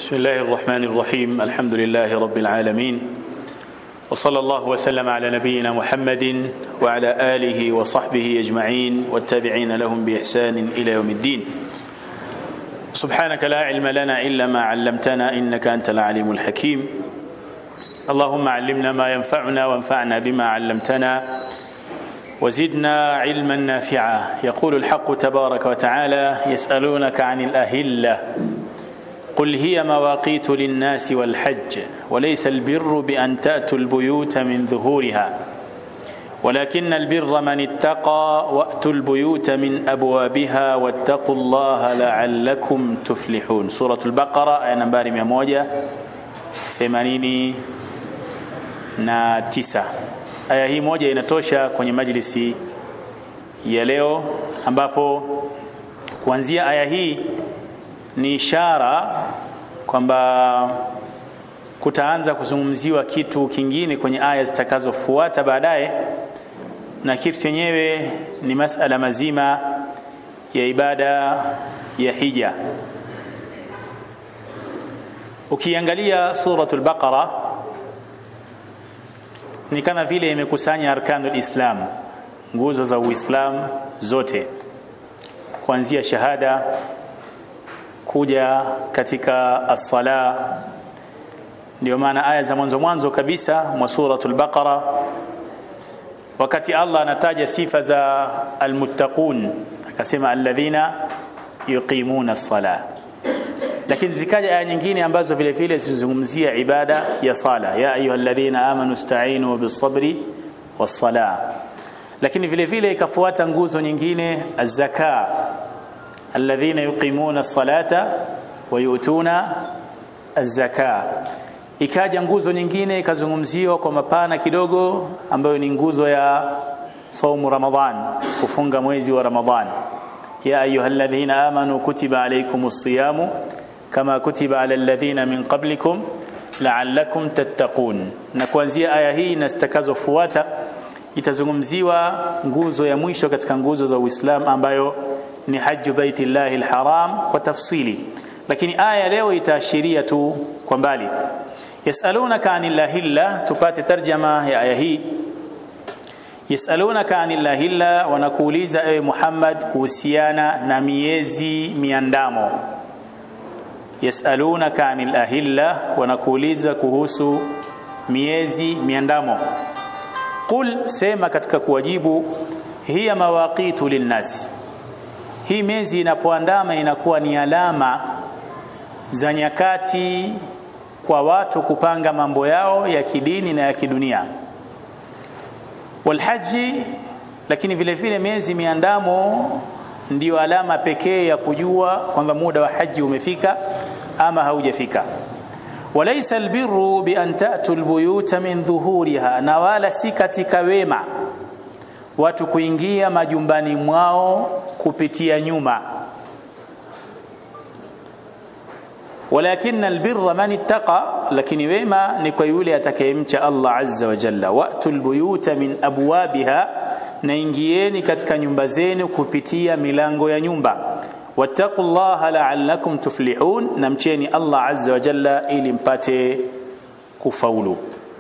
بسم الله الرحمن الرحيم الحمد لله رب العالمين وصلى الله وسلم على نبينا محمد وعلى آله وصحبه أجمعين والتابعين لهم بإحسان إلى يوم الدين سبحانك لا علم لنا إلا ما علمتنا إنك أنت العليم الحكيم اللهم علمنا ما ينفعنا وانفعنا بما علمتنا وزدنا علما نافعا يقول الحق تبارك وتعالى يسألونك عن الأهلة قل هي مواقيت للناس والحج وليس البر بأن تأتوا البيوت من ظهورها ولكن البر من اتقى وأتوا البيوت من أبوابها واتقوا الله لعلكم تفلحون سورة البقرة آية نمبر 189 na tisa. Aya hii moja inatosha kwenye majlisi ya leo, ambapo kuanzia aya hii ni ishara kwamba kutaanza kuzungumziwa kitu kingine kwenye aya zitakazofuata baadaye, na kitu chenyewe ni masala mazima ya ibada ya hija. Ukiangalia suratul Baqara ni kama vile imekusanya arkanul Islam, nguzo za Uislamu zote, kuanzia shahada kuja katika as-sala. Ndio maana aya za mwanzo mwanzo kabisa mwa suratul Baqara, wakati Allah anataja sifa za almuttaqun akasema alladhina yuqimuna as-sala, lakini zikaja aya nyingine ambazo vile vile zinazungumzia ibada ya sala, ya ayyuhalladhina amanu ista'inu bis-sabri was-sala, lakini vile vile ikafuata nguzo nyingine az-zaka alladhina yuqimuna as-salata wa yu'tuna az-zaka. Ikaja nguzo nyingine ikazungumziwa kwa mapana kidogo, ambayo ni nguzo ya saumu Ramadhan, kufunga mwezi wa Ramadhan. ya ayyuhalladhina amanu kutiba alaykumus siyamu kama kutiba ala alladhina min qablikum la'allakum tattaqun. Na kuanzia aya hii na zitakazofuata itazungumziwa nguzo ya mwisho katika nguzo za Uislamu ambayo ni haju baitillahi alharam kwa tafsili, lakini aya leo itaashiria tu kwa mbali. Yasalunaka anil lahilla, tupate tarjama ya aya hii. Yasalunaka anil lahilla, wanakuuliza ewe Muhammad kuhusiana na miezi miandamo. Yasalunaka anil ahilla, wanakuuliza kuhusu miezi miandamo. Qul, sema katika kuwajibu, hiya mawaqitu linnasi hii miezi inapoandama inakuwa ni alama za nyakati kwa watu kupanga mambo yao ya kidini na ya kidunia. Walhaji, lakini vile vile miezi miandamo ndiyo alama pekee ya kujua kwamba muda wa haji umefika ama haujafika. Walaysa albirru bi an ta'tu albuyuta min dhuhuriha, na wala si katika wema watu kuingia majumbani mwao kupitia nyuma. Walakin albirra man ittaqa, lakini wema ni kwa yule atakayemcha Allah azza wa jalla. Watu albuyuta min abwabiha, na ingieni katika nyumba zenu kupitia milango ya nyumba. Wattaqullaha la'allakum tuflihun, na mcheni Allah azza wa jalla ili mpate kufaulu.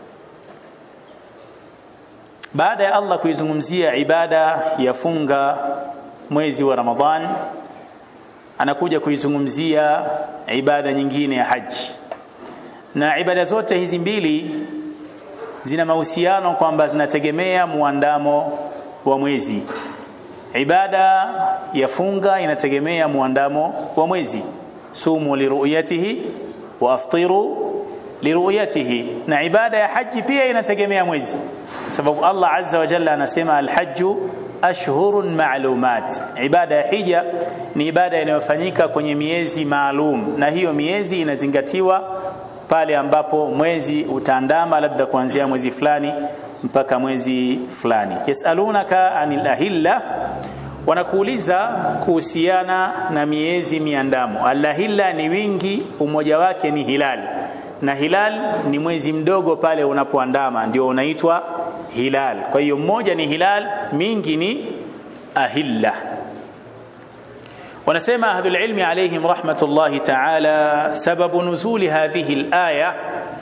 Baada ya Allah kuizungumzia ibada ya funga mwezi wa Ramadhan, anakuja kuizungumzia ibada nyingine ya haji. Na ibada zote hizi mbili zina mahusiano kwamba zinategemea muandamo wa mwezi. Ibada ya funga inategemea muandamo wa mwezi, sumu liruyatihi wa aftiru liruyatihi, na ibada ya haji pia inategemea mwezi sababu Allah azza wa jalla anasema alhajju ashhurun ma'lumat, ibada ya hija ni ibada inayofanyika kwenye miezi maalum, na hiyo miezi inazingatiwa pale ambapo mwezi utaandama, labda kuanzia mwezi fulani mpaka mwezi fulani. Yasalunaka anil ahilla, wanakuuliza kuhusiana na miezi miandamo. Alahilla ni wingi, umoja wake ni hilal, na hilal ni mwezi mdogo pale unapoandama, ndio unaitwa hilal. Kwa hiyo mmoja ni hilal, mingi ni ahilla. wanasema ahlul ilmi alayhim rahmatullahi ta'ala sababu nuzuli hadhihi al-aya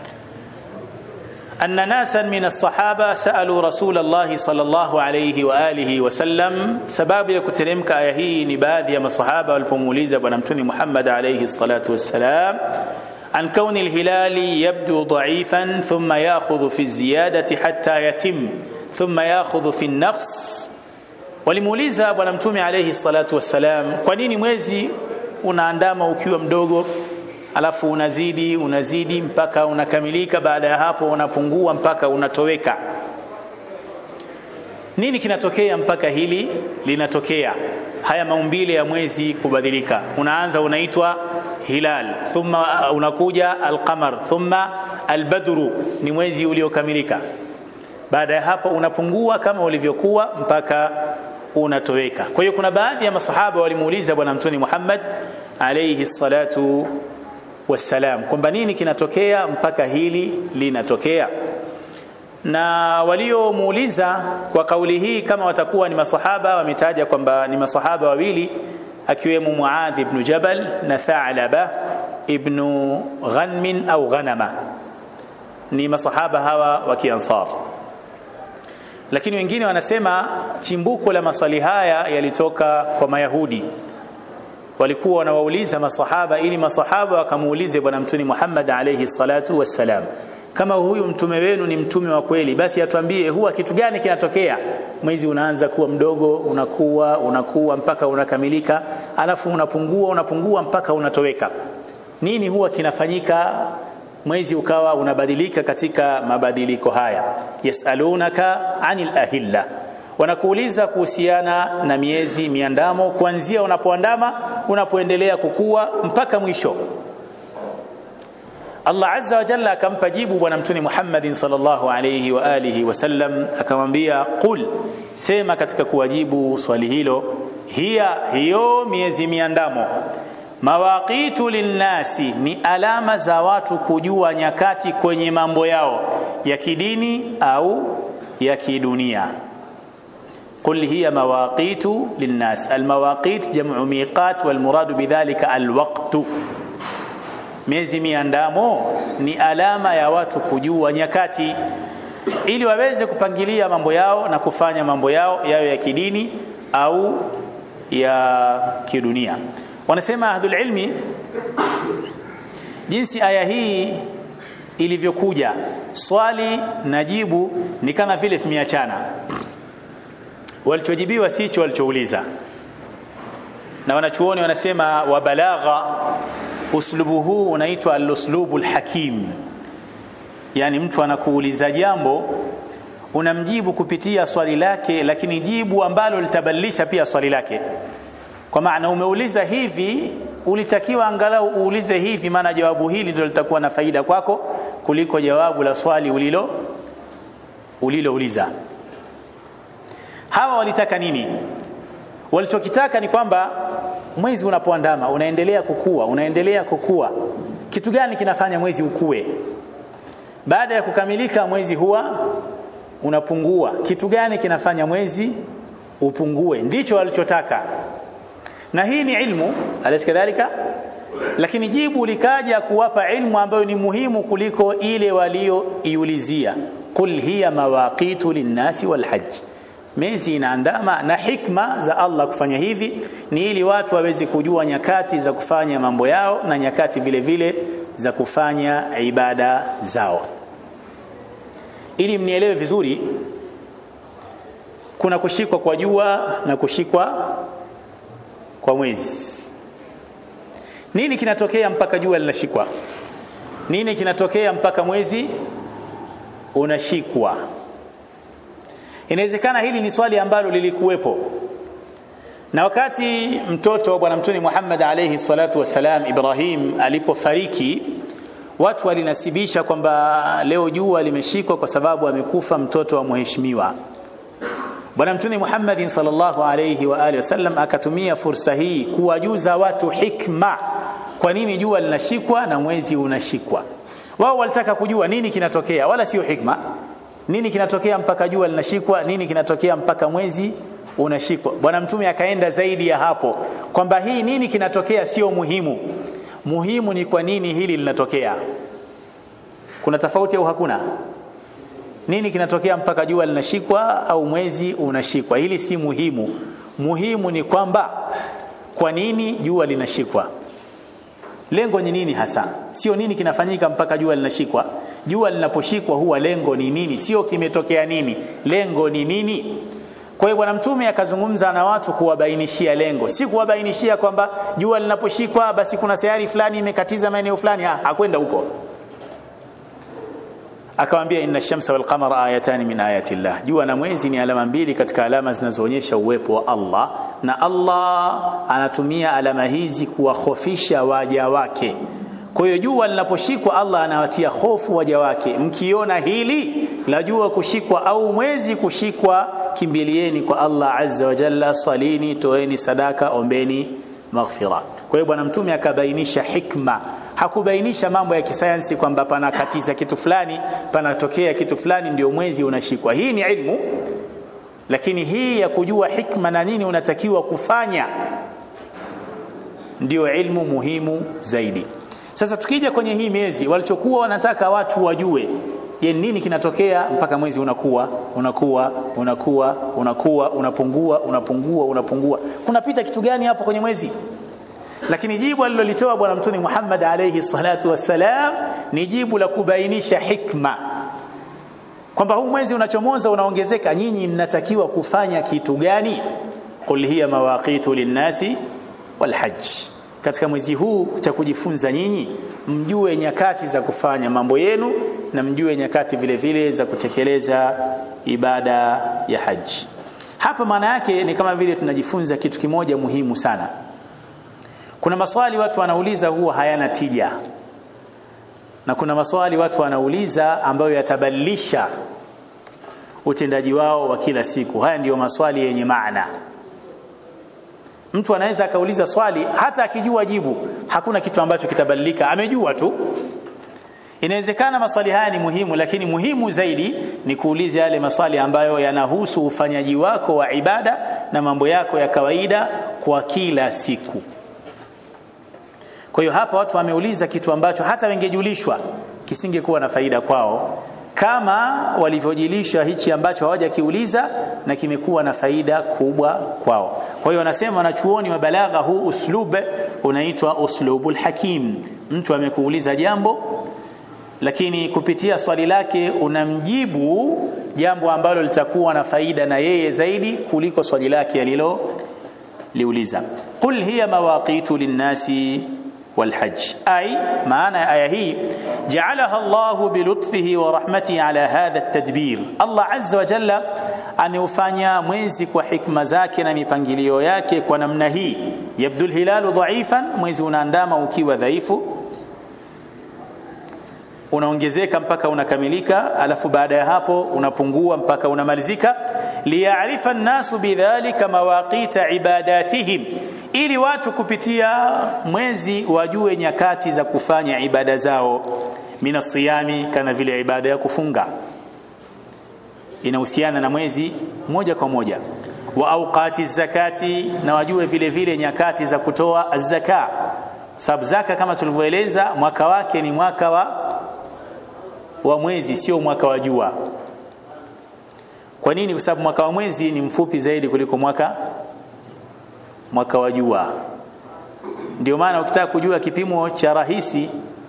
أن ناسا من الصحابة سألوا رسول الله صلى الله عليه وآله وسلم سباب يكترمك آية هي نباذ يا صحابة والبموليزة ونمتني محمد عليه الصلاة والسلام عن كون الهلال يبدو ضعيفا ثم يأخذ في الزيادة حتى يتم ثم يأخذ في النقص walimuuliza bwana mtume alayhi salatu wassalam kwa nini mwezi unaandama ukiwa mdogo alafu unazidi unazidi mpaka unakamilika baada ya hapo unapungua mpaka unatoweka nini kinatokea mpaka hili linatokea haya maumbile ya mwezi kubadilika unaanza unaitwa hilal thumma unakuja alqamar thumma albadru ni mwezi uliokamilika baada ya hapo unapungua kama ulivyokuwa mpaka unatoweka kwa hiyo kuna baadhi ya masahaba walimuuliza bwana mtume Muhammad alayhi salatu wassalam kwamba nini kinatokea mpaka hili linatokea na waliomuuliza kwa kauli hii kama watakuwa ni masahaba wametaja kwamba ni masahaba wawili akiwemo Muadh ibn Jabal na Tha'laba ibn Ghanmin au Ghanama ni masahaba hawa wa Kiansar lakini wengine wanasema chimbuko la maswali haya yalitoka kwa Mayahudi walikuwa wanawauliza masahaba ili masahaba wakamuulize bwana mtume Muhammad alayhi salatu wassalam kama huyu mtume wenu ni mtume wa kweli basi atuambie huwa kitu gani kinatokea mwezi unaanza kuwa mdogo unakuwa unakuwa mpaka unakamilika alafu unapungua unapungua mpaka unatoweka nini huwa kinafanyika mwezi ukawa unabadilika katika mabadiliko haya yasalunaka anil ahilla wanakuuliza kuhusiana na miezi miandamo kuanzia unapoandama unapoendelea kukua mpaka mwisho Allah azza wa jalla akampa jibu bwana mtume Muhammad sallallahu alayhi wa alihi wasallam akamwambia qul sema katika kuwajibu swali hilo hiya hiyo miezi miandamo mawaqitu linnasi ni alama za watu kujua nyakati kwenye mambo yao ya kidini au ya kidunia قل هي مواقيت للناس المواقيت جمع ميقات والمراد بذلك الوقت miezi miandamo ni alama ya watu kujua nyakati ili waweze kupangilia mambo yao na kufanya mambo yao yayo ya kidini au ya kidunia wanasema ahlul ilmi jinsi aya hii ilivyokuja swali na jibu ni kama vile vimeachana walichojibiwa sicho walichouliza na wanachuoni wanasema wa balagha uslubu huu unaitwa al-uslubu al-hakim yani mtu anakuuliza jambo unamjibu kupitia swali lake lakini jibu ambalo litabadilisha pia swali lake kwa maana umeuliza hivi ulitakiwa angalau uulize hivi maana jawabu hili ndio litakuwa na faida kwako kuliko jawabu la swali ulilo ulilouliza hawa walitaka nini walichokitaka ni kwamba mwezi unapoandama unaendelea kukua unaendelea kukua kitu gani kinafanya mwezi ukue baada ya kukamilika mwezi huwa unapungua kitu gani kinafanya mwezi upungue ndicho walichotaka na hii ni ilmu alaysa kadhalika lakini jibu likaja kuwapa ilmu ambayo ni muhimu kuliko ile walioiulizia qul hiya mawaqitu linnasi walhajj miezi inaandama na hikma za Allah kufanya hivi ni ili watu waweze kujua nyakati za kufanya mambo yao na nyakati vile vile za kufanya ibada zao ili mnielewe vizuri kuna kushikwa kwa jua na kushikwa kwa mwezi nini kinatokea mpaka jua linashikwa nini kinatokea mpaka mwezi unashikwa inawezekana hili ni swali ambalo lilikuwepo na wakati mtoto bwana mtume Muhammad alayhi salatu wassalam Ibrahim alipofariki watu walinasibisha kwamba leo jua limeshikwa kwa sababu amekufa mtoto wa mheshimiwa bwana mtume Muhammad sallallahu alayhi wa alihi wasallam akatumia fursa hii kuwajuza watu hikma kwa nini jua linashikwa na mwezi unashikwa wao walitaka kujua nini kinatokea wala sio hikma nini kinatokea mpaka jua linashikwa nini kinatokea mpaka mwezi unashikwa bwana mtume akaenda zaidi ya hapo kwamba hii nini kinatokea sio muhimu muhimu ni kwa nini hili linatokea kuna tofauti au hakuna nini kinatokea mpaka jua linashikwa au mwezi unashikwa hili si muhimu muhimu ni kwamba kwa nini jua linashikwa lengo ni nini hasa sio nini kinafanyika mpaka jua linashikwa jua linaposhikwa huwa lengo ni nini sio kimetokea nini lengo ni nini kwa hiyo bwana mtume akazungumza na watu kuwabainishia lengo si kuwabainishia kwamba jua linaposhikwa basi kuna sayari fulani imekatiza maeneo fulani ha, hakwenda huko akamwambia inna shamsa wal qamara ayatan min ayati llah jua na mwezi ni alama mbili katika alama zinazoonyesha uwepo wa Allah na Allah anatumia alama hizi kuwahofisha waja wake kwa hiyo jua linaposhikwa Allah anawatia hofu waja wake mkiona hili la jua kushikwa au mwezi kushikwa kimbilieni kwa Allah azza wa jalla salini toeni sadaka ombeni maghfira kwa hiyo bwana mtume akabainisha hikma hakubainisha mambo ya kisayansi kwamba panakatiza kitu fulani panatokea kitu fulani ndio mwezi unashikwa hii ni ilmu lakini hii ya kujua hikma na nini unatakiwa kufanya ndio ilmu muhimu zaidi sasa tukija kwenye hii miezi walichokuwa wanataka watu wajue ye nini kinatokea mpaka mwezi unakuwa unakuwa unakuwa unakuwa unapungua unapungua unapungua kunapita kitu gani hapo kwenye mwezi lakini jibu alilolitoa bwana mtume Muhammad alayhi salatu wassalam ni jibu la kubainisha hikma kwamba huu mwezi unachomoza unaongezeka nyinyi mnatakiwa kufanya kitu gani qul hiya mawaqitu linnasi walhajj katika mwezi huu cha kujifunza nyinyi mjue nyakati za kufanya mambo yenu na mjue nyakati vile vile za kutekeleza ibada ya haji hapa maana yake ni kama vile tunajifunza kitu kimoja muhimu sana kuna maswali watu wanauliza huwa hayana tija na kuna maswali watu wanauliza ambayo yatabadilisha utendaji wao wa kila siku haya ndiyo maswali yenye maana mtu anaweza akauliza swali hata akijua jibu hakuna kitu ambacho kitabadilika amejua tu inawezekana maswali haya ni muhimu lakini muhimu zaidi ni kuuliza yale maswali ambayo yanahusu ufanyaji wako wa ibada na mambo yako ya kawaida kwa kila siku kwa hiyo hapa watu wameuliza kitu ambacho hata wengejulishwa kisingekuwa na faida kwao kama walivyojilishwa hichi ambacho hawajakiuliza na kimekuwa na faida kubwa kwao. Kwa hiyo wanasema wanachuoni wa balagha, huu uslub unaitwa uslubul hakim. Mtu amekuuliza jambo, lakini kupitia swali lake unamjibu jambo ambalo litakuwa na faida na yeye zaidi kuliko swali lake alilo liuliza. Qul hiya mawaqitu linnasi والحج أي معنى آية هي جعلها الله بلطفه ورحمته على هذا التدبير الله عز وجل ameufanya mwezi kwa hikma zake na mipangilio yake kwa namna hii yabdu lhilalu dhaifan mwezi unaandama ukiwa dhaifu unaongezeka mpaka unakamilika alafu baada ya hapo unapungua mpaka unamalizika liyarifa nnasu bidhalika mawaqita ibadatihim ili watu kupitia mwezi wajue nyakati za kufanya ibada zao mina siyami kama vile ibada ya kufunga inahusiana na mwezi moja kwa moja wa auqati zakati na wajue vile vile nyakati za kutoa zaka sababu zaka kama tulivyoeleza mwaka wake ni mwaka wa wa mwezi sio mwaka wa jua kwa nini kwa sababu mwaka wa mwezi ni mfupi zaidi kuliko mwaka mwaka wa jua ndio maana ukitaka kujua kipimo cha rahisi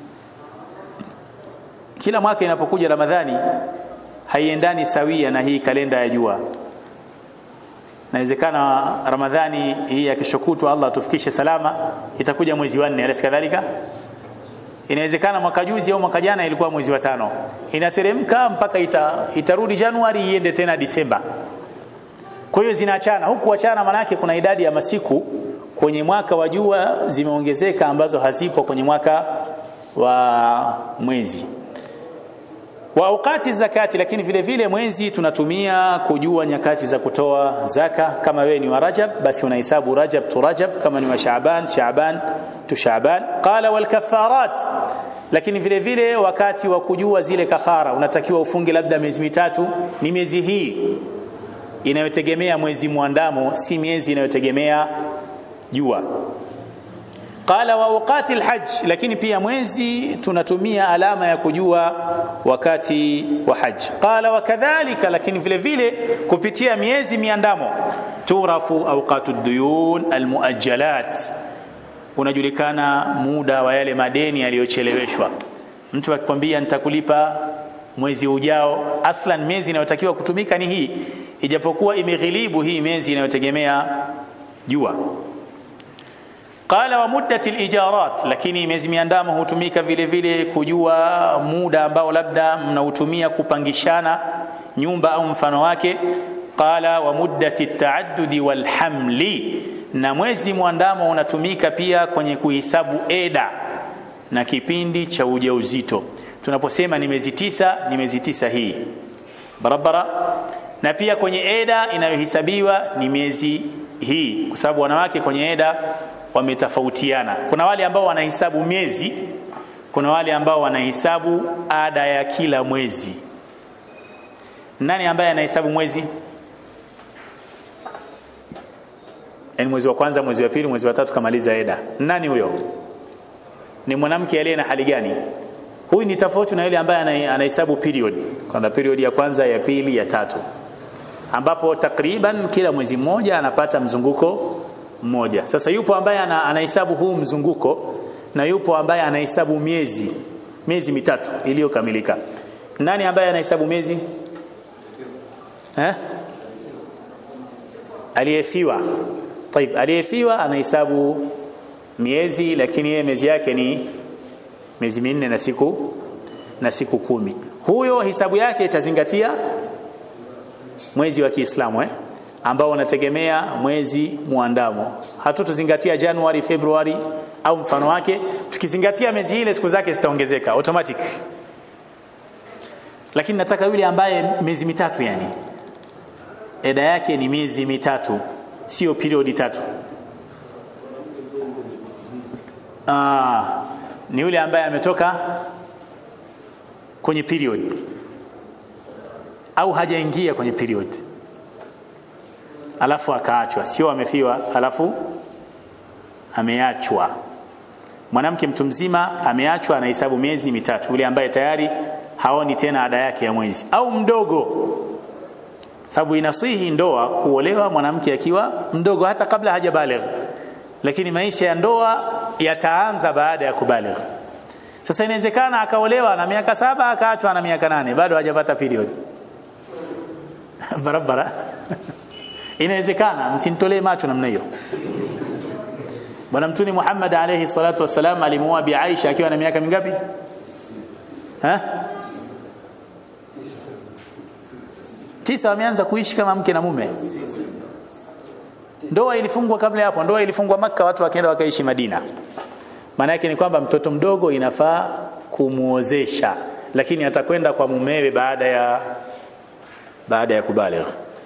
kila mwaka inapokuja ramadhani haiendani sawia na hii kalenda ya jua inawezekana ramadhani hii ya kesho kutwa Allah tufikishe salama itakuja mwezi wa nne alisi kadhalika inawezekana mwaka juzi au mwaka jana ilikuwa mwezi wa tano inateremka mpaka ita, itarudi Januari iende tena Disemba kwa hiyo zinaachana huku wachana manake kuna idadi ya masiku kwenye mwaka wa jua zimeongezeka ambazo hazipo kwenye mwaka wa mwezi wa aukati zakati lakini vile vile mwezi tunatumia kujua nyakati za kutoa zaka kama wewe ni wa Rajab basi unahesabu Rajab tu Rajab kama ni wa Shaaban Shaaban tu Shaaban qala wal kafarat lakini vile vile wakati wa kujua zile kafara unatakiwa ufunge labda miezi mitatu ni miezi hii inayotegemea mwezi mwandamo si miezi inayotegemea jua qala wa awqati alhajj lakini pia mwezi tunatumia alama ya kujua wakati wa hajj qala wa kadhalika lakini vile vile kupitia miezi miandamo turafu awqatu duyun almuajjalat unajulikana muda wa yale madeni yaliyocheleweshwa mtu akikwambia nitakulipa mwezi ujao aslan miezi inayotakiwa kutumika ni hii ijapokuwa imeghilibu hii miezi inayotegemea jua qala wa muddati alijarat lakini miezi miandamo hutumika vile vile kujua muda ambao labda mnautumia kupangishana nyumba au mfano wake qala wa muddati taaddudi walhamli na mwezi mwandamo unatumika pia kwenye kuhesabu eda na kipindi cha ujauzito tunaposema ni miezi tisa ni miezi tisa hii barabara na pia kwenye eda inayohesabiwa ni miezi hii kwa sababu wanawake kwenye eda wametofautiana kuna wale ambao wanahesabu miezi kuna wale ambao wanahesabu ada ya kila mwezi nani ambaye anahesabu mwezi yani mwezi wa kwanza mwezi wa pili mwezi wa tatu kamaliza eda nani huyo ni mwanamke aliye na hali gani huyu ni tofauti na yule ambaye anahesabu period kwanza period ya kwanza ya pili ya tatu ambapo takriban kila mwezi mmoja anapata mzunguko mmoja sasa yupo ambaye anahesabu huu mzunguko na yupo ambaye anahesabu miezi miezi mitatu iliyokamilika nani ambaye anahesabu miezi eh aliyefiwa طيب aliyefiwa anahesabu miezi lakini yeye miezi yake ni miezi minne na siku na siku kumi huyo hisabu yake itazingatia mwezi wa Kiislamu eh ambao unategemea mwezi muandamo hatutozingatia Januari Februari au mfano wake tukizingatia miezi ile siku zake zitaongezeka automatic lakini nataka yule ambaye miezi mitatu yani eda yake ni miezi mitatu sio periodi tatu Aa, ni yule ambaye ametoka kwenye period au hajaingia kwenye period alafu akaachwa sio amefiwa alafu ameachwa mwanamke mtu mzima ameachwa anahesabu miezi mitatu yule ambaye tayari haoni tena ada yake ya mwezi au mdogo sababu inasihi ndoa kuolewa mwanamke akiwa mdogo hata kabla hajabaligh lakini maisha ya ndoa yataanza baada ya kubaligh sasa inawezekana akaolewa na miaka saba akaachwa na miaka nane bado hajapata period barabara inawezekana msinitolee macho namna hiyo bwana mtuni Muhammad alayhi salatu wasalam alimuoa bi Aisha akiwa na miaka mingapi ha tisa wameanza kuishi kama mke na mume ndoa ilifungwa kabla hapo ndoa ilifungwa maka watu wakaenda wakaishi Madina maana yake ni kwamba mtoto mdogo inafaa kumuozesha lakini atakwenda kwa mumewe baada ya baada ya kubaligh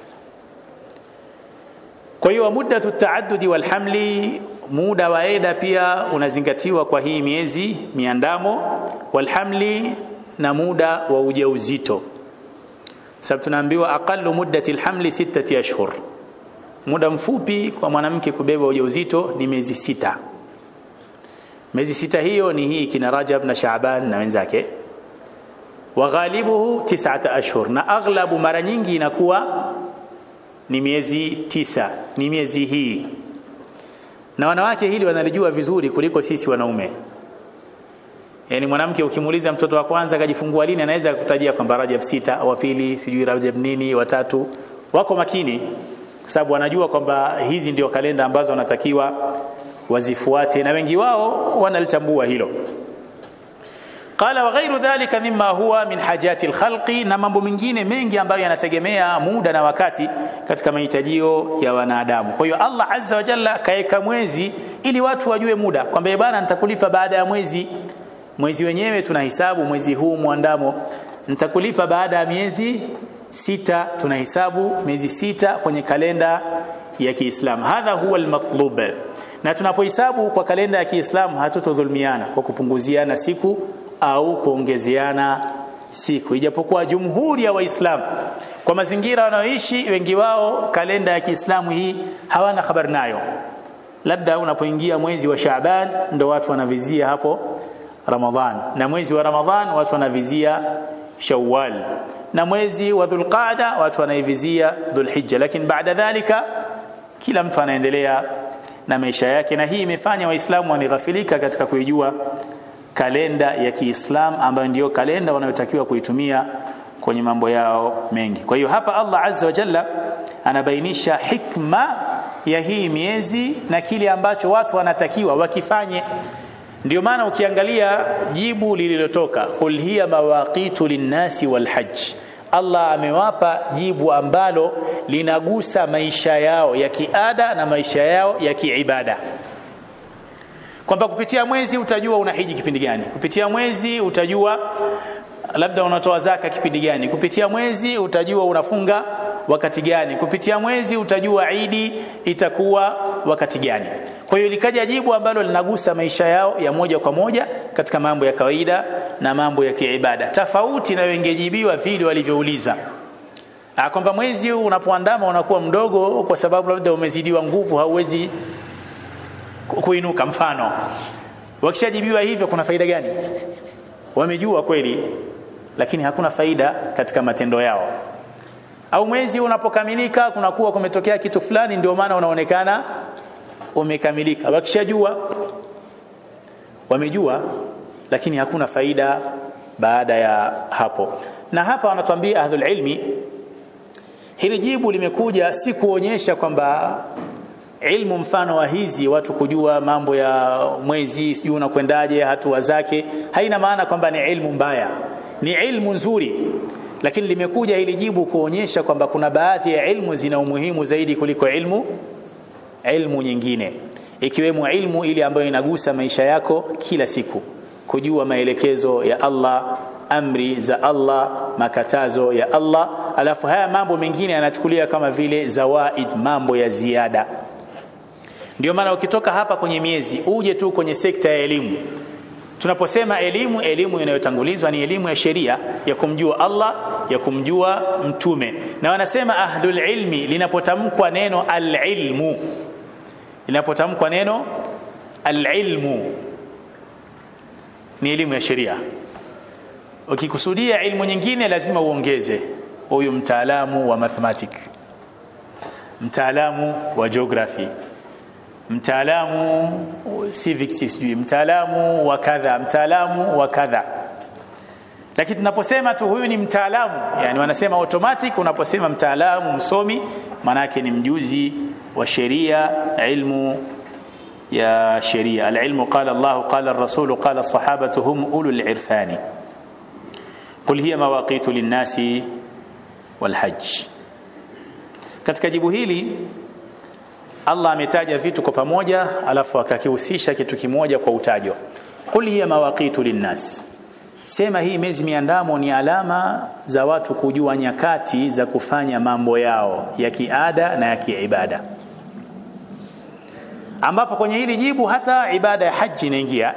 kwa hiyo muddatu taaddudi wal hamli muda wa eda pia unazingatiwa kwa hii miezi miandamo wal hamli na muda wa ujauzito sababu tunaambiwa aqallu muddati alhamli sittati ashhur muda mfupi kwa mwanamke kubeba ujauzito ni miezi sita miezi sita hiyo ni hii kina Rajab na Shaaban na wenzake wa ghalibuhu tis'ata ashhur na aghlabu mara nyingi inakuwa ni miezi tisa ni miezi hii na wanawake hili wanalijua vizuri kuliko sisi wanaume yani mwanamke ukimuuliza mtoto wa kwanza akajifungua lini anaweza kukutajia kwamba Rajab sita wa pili sijui Rajab nini watatu wako makini kwa sababu wanajua kwamba hizi ndio kalenda ambazo wanatakiwa wazifuate na wengi wao wanalitambua hilo qala wa ghairu dhalika mimma huwa min hajati alkhalqi na mambo mengine mengi ambayo yanategemea muda na wakati katika mahitajio ya wanadamu kwa hiyo Allah azza wa jalla kaeka mwezi ili watu wajue muda kwamba bwana nitakulipa baada ya mwezi mwezi wenyewe tunahesabu mwezi huu mwandamo nitakulipa baada ya miezi sita tunahesabu miezi sita kwenye kalenda ya Kiislamu hadha huwa almatlub na tunapohesabu kwa kalenda ya Kiislamu hatutodhulumiana kwa kupunguziana siku au kuongezeana siku ijapokuwa jumhuri ya waislamu kwa mazingira wanaoishi wengi wao kalenda ya Kiislamu hii hawana habari nayo labda unapoingia mwezi wa Shaaban ndo watu wanavizia hapo Ramadhan na mwezi wa Ramadhan watu wanavizia Shawwal na mwezi wa Dhulqaada watu wanaivizia Dhulhijja lakini baada dhalika kila mtu anaendelea na maisha yake na hii imefanya waislamu wanighafilika katika kuijua kalenda ya Kiislamu ambayo ndiyo kalenda wanayotakiwa kuitumia kwenye mambo yao mengi kwa hiyo hapa Allah azza wa jalla anabainisha hikma ya hii miezi na kile ambacho watu wanatakiwa wakifanye ndio maana ukiangalia jibu lililotoka qul hiya mawaqitu linnasi walhajj Allah amewapa jibu ambalo linagusa maisha yao ya kiada na maisha yao ya kiibada kwamba kupitia mwezi utajua unahiji kipindi gani kupitia mwezi utajua labda unatoa zaka kipindi gani kupitia mwezi utajua unafunga wakati gani kupitia mwezi utajua idi itakuwa wakati gani kwa hiyo likaja jibu ambalo linagusa maisha yao ya moja kwa moja katika mambo ya kawaida na mambo ya kiibada tofauti na wengejibiwa vile walivyouliza kwamba mwezi unapoandama unakuwa mdogo kwa sababu labda umezidiwa nguvu hauwezi kuinuka mfano wakishajibiwa hivyo kuna faida gani wamejua kweli lakini hakuna faida katika matendo yao au mwezi unapokamilika kunakuwa kumetokea kitu fulani ndio maana unaonekana umekamilika wakishajua wamejua lakini hakuna faida baada ya hapo na hapa wanatuambia ahlul ilmi hili jibu limekuja si kuonyesha kwamba ilmu mfano wa hizi watu kujua mambo ya mwezi sijui unakwendaje hatua zake haina maana kwamba ni ilmu mbaya ni ilmu nzuri lakini limekuja hili jibu kuonyesha kwamba kuna baadhi ya ilmu zina umuhimu zaidi kuliko ilmu ilmu nyingine ikiwemo ilmu ile ambayo inagusa maisha yako kila siku kujua maelekezo ya Allah amri za Allah makatazo ya Allah alafu haya mambo mengine yanachukulia kama vile zawaid mambo ya ziada ndio maana ukitoka hapa kwenye miezi uje tu kwenye sekta ya elimu tunaposema elimu elimu inayotangulizwa ni elimu ya sheria ya kumjua Allah ya kumjua mtume na wanasema ahlul ilmi linapotamkwa neno alilmu linapotamkwa neno alilmu ni elimu ya sheria ukikusudia ilmu nyingine lazima uongeze huyu mtaalamu wa mathematic mtaalamu wa geography mtaalamu civics sijui mtaalamu wa kadha mtaalamu wa kadha lakini tunaposema tu huyu ni mtaalamu yani wanasema automatic unaposema mtaalamu msomi manake ni mjuzi wa sheria ilmu ya sheria alilmu qala Allah qala ar-rasul qala as-sahabatu hum ulul irfani qul hiya mawaqitu lin-nasi wal-hajj katika jibu hili Allah ametaja vitu kwa pamoja alafu akakihusisha kitu kimoja kwa utajo qul hiya mawaqitu linnas sema hii miezi miandamo ni alama za watu kujua nyakati za kufanya mambo yao ya kiada na ya kiibada ambapo kwenye hili jibu hata ibada ya haji inaingia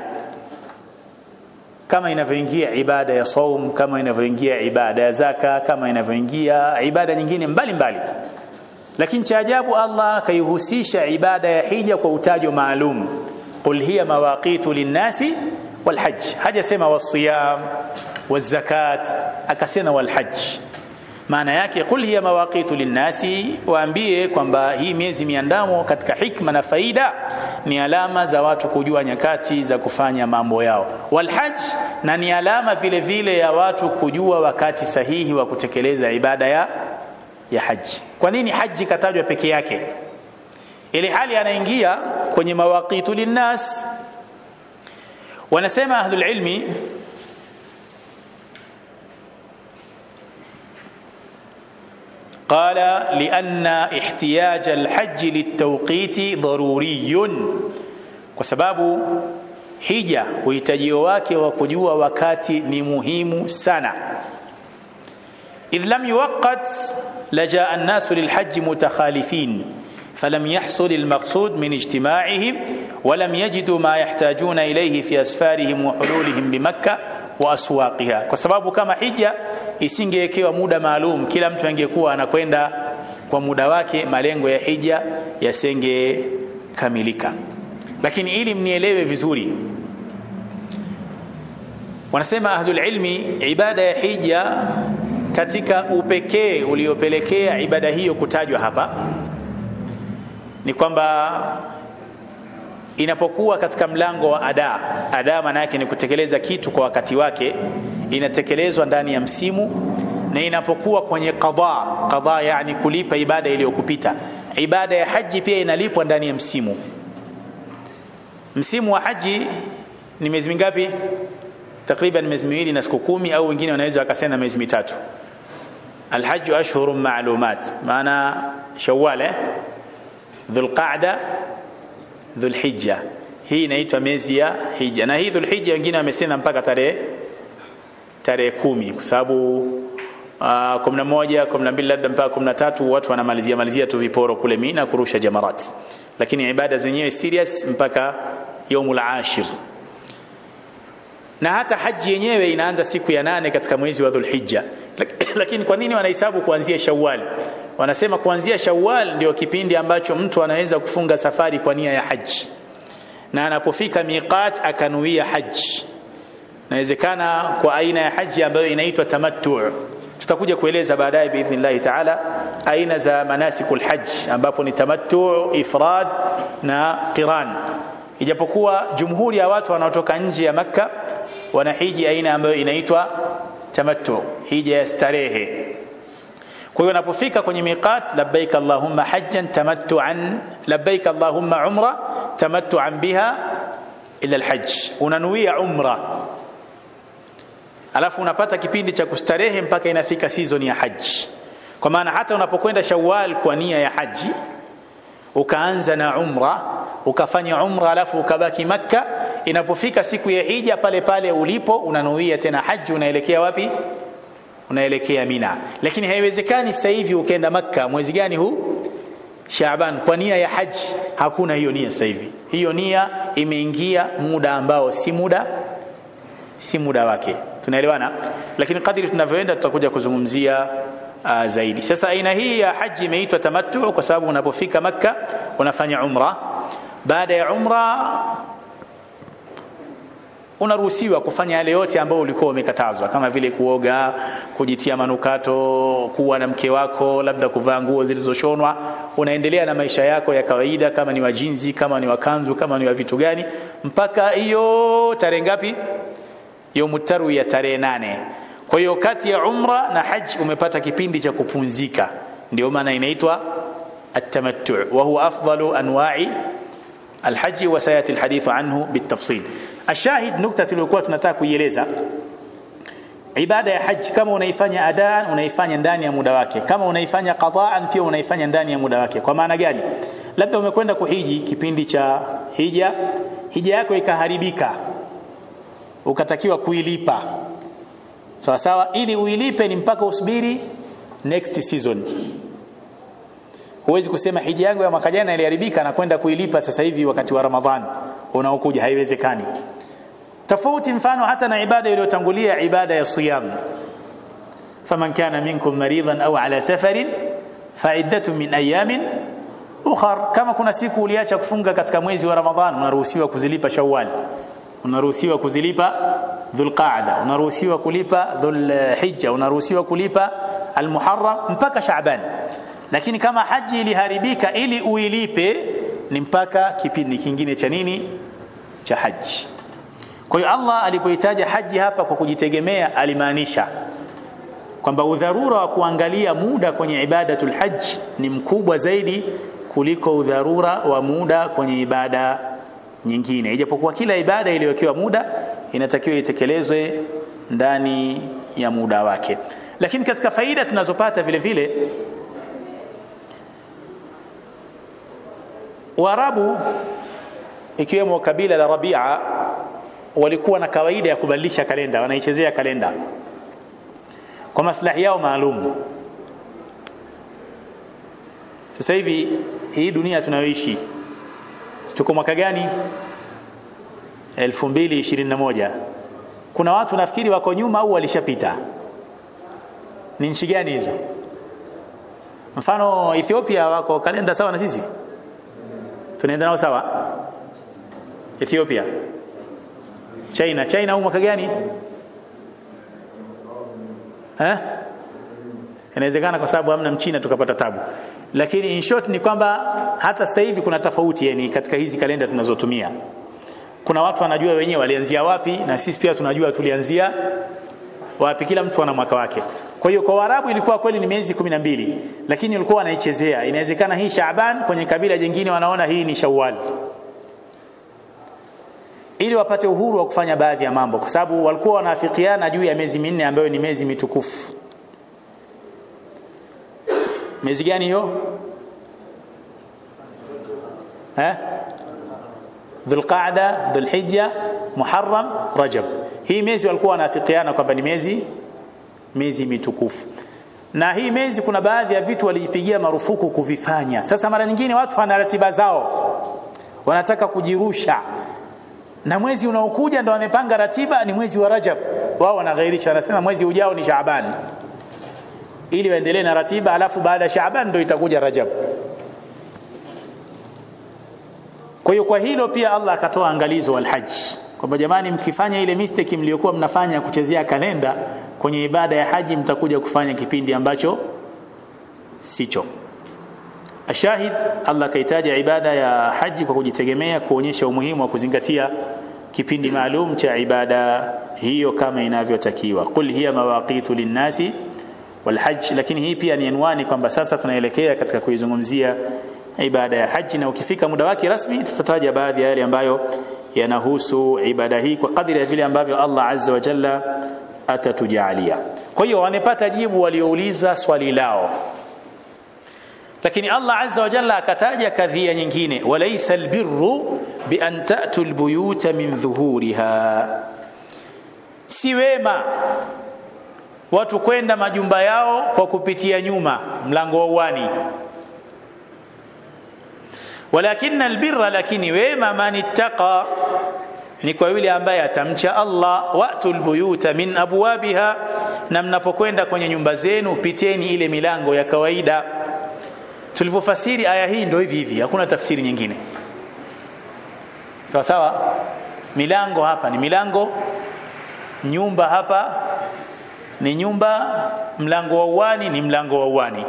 kama inavyoingia ibada ya saum kama inavyoingia ibada ya zaka kama inavyoingia ibada nyingine mbalimbali mbali. lakini cha ajabu Allah akaihusisha ibada ya hija kwa utajo maalum qul hiya mawaqitu linnasi walhajj hajasema wasiyam wazakat akasema walhajj maana yake qul hiya mawaqitu linnasi waambie kwamba hii miezi miandamo katika hikma na faida ni alama za watu kujua nyakati za kufanya mambo yao walhajj na ni alama vile vile ya watu kujua wakati sahihi wa kutekeleza ibada ya ya haji kwa nini haji katajwa peke yake ile hali anaingia kwenye mawaqitu linnas wanasema ahlul ilmi قال لأن احتياج الحج للتوقيت ضروري وسبب hija uhitajio wake wa kujua wakati ni muhimu sana إذ لم يوقت لجاء الناس للحج متخالفين فلم يحصل المقصود من اجتماعهم ولم يجدوا ما يحتاجون إليه في أسفارهم وحلولهم بمكة وأسواقها وسبب كما حجة isingewekewa muda maalum kila mtu angekuwa anakwenda kwa muda wake malengo ya hija yasengekamilika lakini ili mnielewe vizuri wanasema ahlul ilmi ibada ya hija katika upekee uliopelekea ibada hiyo kutajwa hapa ni kwamba inapokuwa katika mlango wa ada ada maana yake ni kutekeleza kitu kwa wakati wake inatekelezwa ndani ya msimu na inapokuwa kwenye qadha qadha yani kulipa ibada iliyokupita ibada ya haji pia inalipwa ndani ya msimu msimu wa haji ni miezi mingapi takriban miezi miwili na siku kumi au wengine wanaweza wakasema miezi mitatu alhaju ashhurun ma'lumat maana shawwal eh dhulqa'da dhulhijja hii inaitwa miezi ya hija na hii dhulhijja wengine wamesema mpaka tarehe tarehe kumi kwa sababu uh, kumi na moja kumi na mbili labda mpaka kumi na tatu watu wanamalizia malizia tu viporo kule Mina kurusha jamarat lakini ibada zenyewe serious mpaka yaumul ashir na hata haji yenyewe inaanza siku ya nane katika mwezi wa Dhulhijja lakini kwa nini wanahesabu kuanzia Shawwal wanasema kuanzia Shawwal ndio kipindi ambacho mtu anaweza kufunga safari kwa nia ya haji na anapofika miqat akanuia haji inawezekana kwa aina ya haji ambayo inaitwa tamattu tutakuja kueleza baadaye biidhnillah taala aina za manasikul hajj ambapo ni tamattu ifrad na qiran ijapokuwa jumhuri ya watu wanaotoka nje ya makka wanahiji aina ambayo inaitwa tamattu hija ya starehe kwa hiyo unapofika kwenye miqat labbaik allahumma hajjan tamattu'an labbaik allahumma umra tamattu'an biha ila alhajj unanuia umra alafu unapata kipindi cha kustarehe mpaka inafika season ya haji kwa maana hata unapokwenda shawwal kwa nia ya haji ukaanza na umra ukafanya umra alafu ukabaki makka inapofika siku ya hija pale pale ulipo unanuia tena haji unaelekea wapi unaelekea mina lakini haiwezekani sasa hivi ukaenda makka mwezi gani huu Shaaban kwa nia ya haji hakuna hiyo nia sasa hivi hiyo nia imeingia muda ambao si muda si muda wake tunaelewana lakini kadri tunavyoenda tutakuja kuzungumzia uh, zaidi sasa aina hii ya haji imeitwa tamattu kwa sababu unapofika makka unafanya umra baada ya umra unaruhusiwa kufanya yale yote ambayo ulikuwa umekatazwa kama vile kuoga kujitia manukato kuwa na mke wako labda kuvaa nguo zilizoshonwa unaendelea na maisha yako ya kawaida kama ni wajinzi kama ni wakanzu kama ni wa vitu gani mpaka hiyo tarehe ngapi yaumu tarwiya tarehe nane kwa hiyo kati ya umra na haji umepata kipindi cha kupumzika ndio maana inaitwa atamattu wa huwa afdalu anwa'i alhaji wa sayati alhadithu anhu bitafsil ashahid nukta tuliyokuwa tunataka kuieleza ibada ya haji kama unaifanya adaan unaifanya ndani ya muda wake kama unaifanya qadaan pia unaifanya ndani ya muda wake kwa maana gani labda umekwenda kuhiji kipindi cha hija hija yako ikaharibika ukatakiwa kuilipa sawa sawa ili uilipe ni mpaka usubiri next season huwezi kusema hija yangu ya mwaka jana iliharibika na kwenda kuilipa sasa hivi wakati wa ramadhan unaokuja haiwezekani tofauti mfano hata na ibada iliyotangulia ibada ya siyam faman kana minkum maridan au ala safarin fa'iddatu min ayamin ukhar kama kuna siku uliacha kufunga katika mwezi wa ramadhan unaruhusiwa kuzilipa shawwal unaruhusiwa kuzilipa dhulqaada unaruhusiwa kulipa dhulhijja unaruhusiwa kulipa almuharram mpaka shaaban lakini kama haji iliharibika ili uilipe ni mpaka kipindi kingine cha nini cha haji kwa hiyo Allah alipohitaja haji hapa kwa kujitegemea alimaanisha kwamba udharura wa kuangalia muda kwenye ibadatul hajj ni mkubwa zaidi kuliko udharura wa muda kwenye ibada nyingine ijapokuwa kila ibada iliyowekewa muda inatakiwa itekelezwe ndani ya muda wake lakini katika faida tunazopata vile vile Waarabu ikiwemo kabila la Rabia walikuwa na kawaida ya kubadilisha kalenda wanaichezea kalenda kwa maslahi yao maalum sasa hivi hii dunia tunayoishi tuko mwaka gani 2021 kuna watu nafikiri wako nyuma au walishapita ni nchi gani hizo mfano Ethiopia wako kalenda sawa na sisi tunaenda nao sawa Ethiopia China China au mwaka gani eh inawezekana kwa sababu hamna mchina tukapata tabu lakini in short ni kwamba hata sasa hivi kuna tofauti yani katika hizi kalenda tunazotumia kuna watu wanajua wenyewe walianzia wapi na sisi pia tunajua tulianzia wapi kila mtu ana mwaka wake kwa hiyo kwa Waarabu ilikuwa kweli ni miezi kumi na mbili lakini walikuwa wanaichezea inawezekana hii Shaaban kwenye kabila jingine wanaona hii ni Shawwal ili wapate uhuru wa kufanya baadhi ya mambo kwa sababu walikuwa wanaafikiana juu ya miezi minne ambayo ni miezi mitukufu miezi gani hiyo eh Dhulqaada, Dhulhijja, Muharram, Rajab. Hii miezi walikuwa wanaafikiana kwamba ni miezi miezi mitukufu. Na hii miezi kuna baadhi ya vitu walijipigia marufuku kuvifanya. Sasa mara nyingine watu wana ratiba zao. Wanataka kujirusha. Na mwezi unaokuja ndo wamepanga ratiba ni mwezi wa Rajab. Wao wanaghairisha wanasema mwezi ujao ni Shaaban. Ili waendelee na ratiba alafu baada ya Shaaban ndo itakuja Rajab. Kwa hiyo kwa hilo pia Allah akatoa angalizo alhajj kwamba jamani mkifanya ile mistake mliokuwa mnafanya kuchezea kalenda kwenye ibada ya haji mtakuja kufanya kipindi ambacho sicho. Ashahid Allah kaitaja ibada ya haji kwa kujitegemea kuonyesha umuhimu wa kuzingatia kipindi maalum cha ibada hiyo kama inavyotakiwa. Qul hiya mawaqitu linnasi walhajj, lakini hii pia ni anwani kwamba sasa tunaelekea katika kuizungumzia ibada ya haji na ukifika muda wake rasmi tutataja baadhi ya yale ambayo yanahusu ibada hii kwa kadri ya vile ambavyo Allah azza wa jalla atatujalia kwa hiyo wamepata jibu waliouliza swali lao lakini Allah azza wa jalla akataja kadhia nyingine walaysa albirru bi an ta'tu albuyuta min dhuhuriha si wema watu kwenda majumba yao kwa kupitia nyuma mlango wa uwani walakinna albirra lakini wema man ittaqa ni kwa yule ambaye atamcha Allah wa'tul buyuta min abwabiha na mnapokwenda kwenye nyumba zenu piteni ile milango ya kawaida tulivyofasiri aya hii ndio hivi hivi hakuna tafsiri nyingine sawa sawa milango hapa ni milango nyumba hapa ni nyumba mlango wa uwani ni mlango wa uwani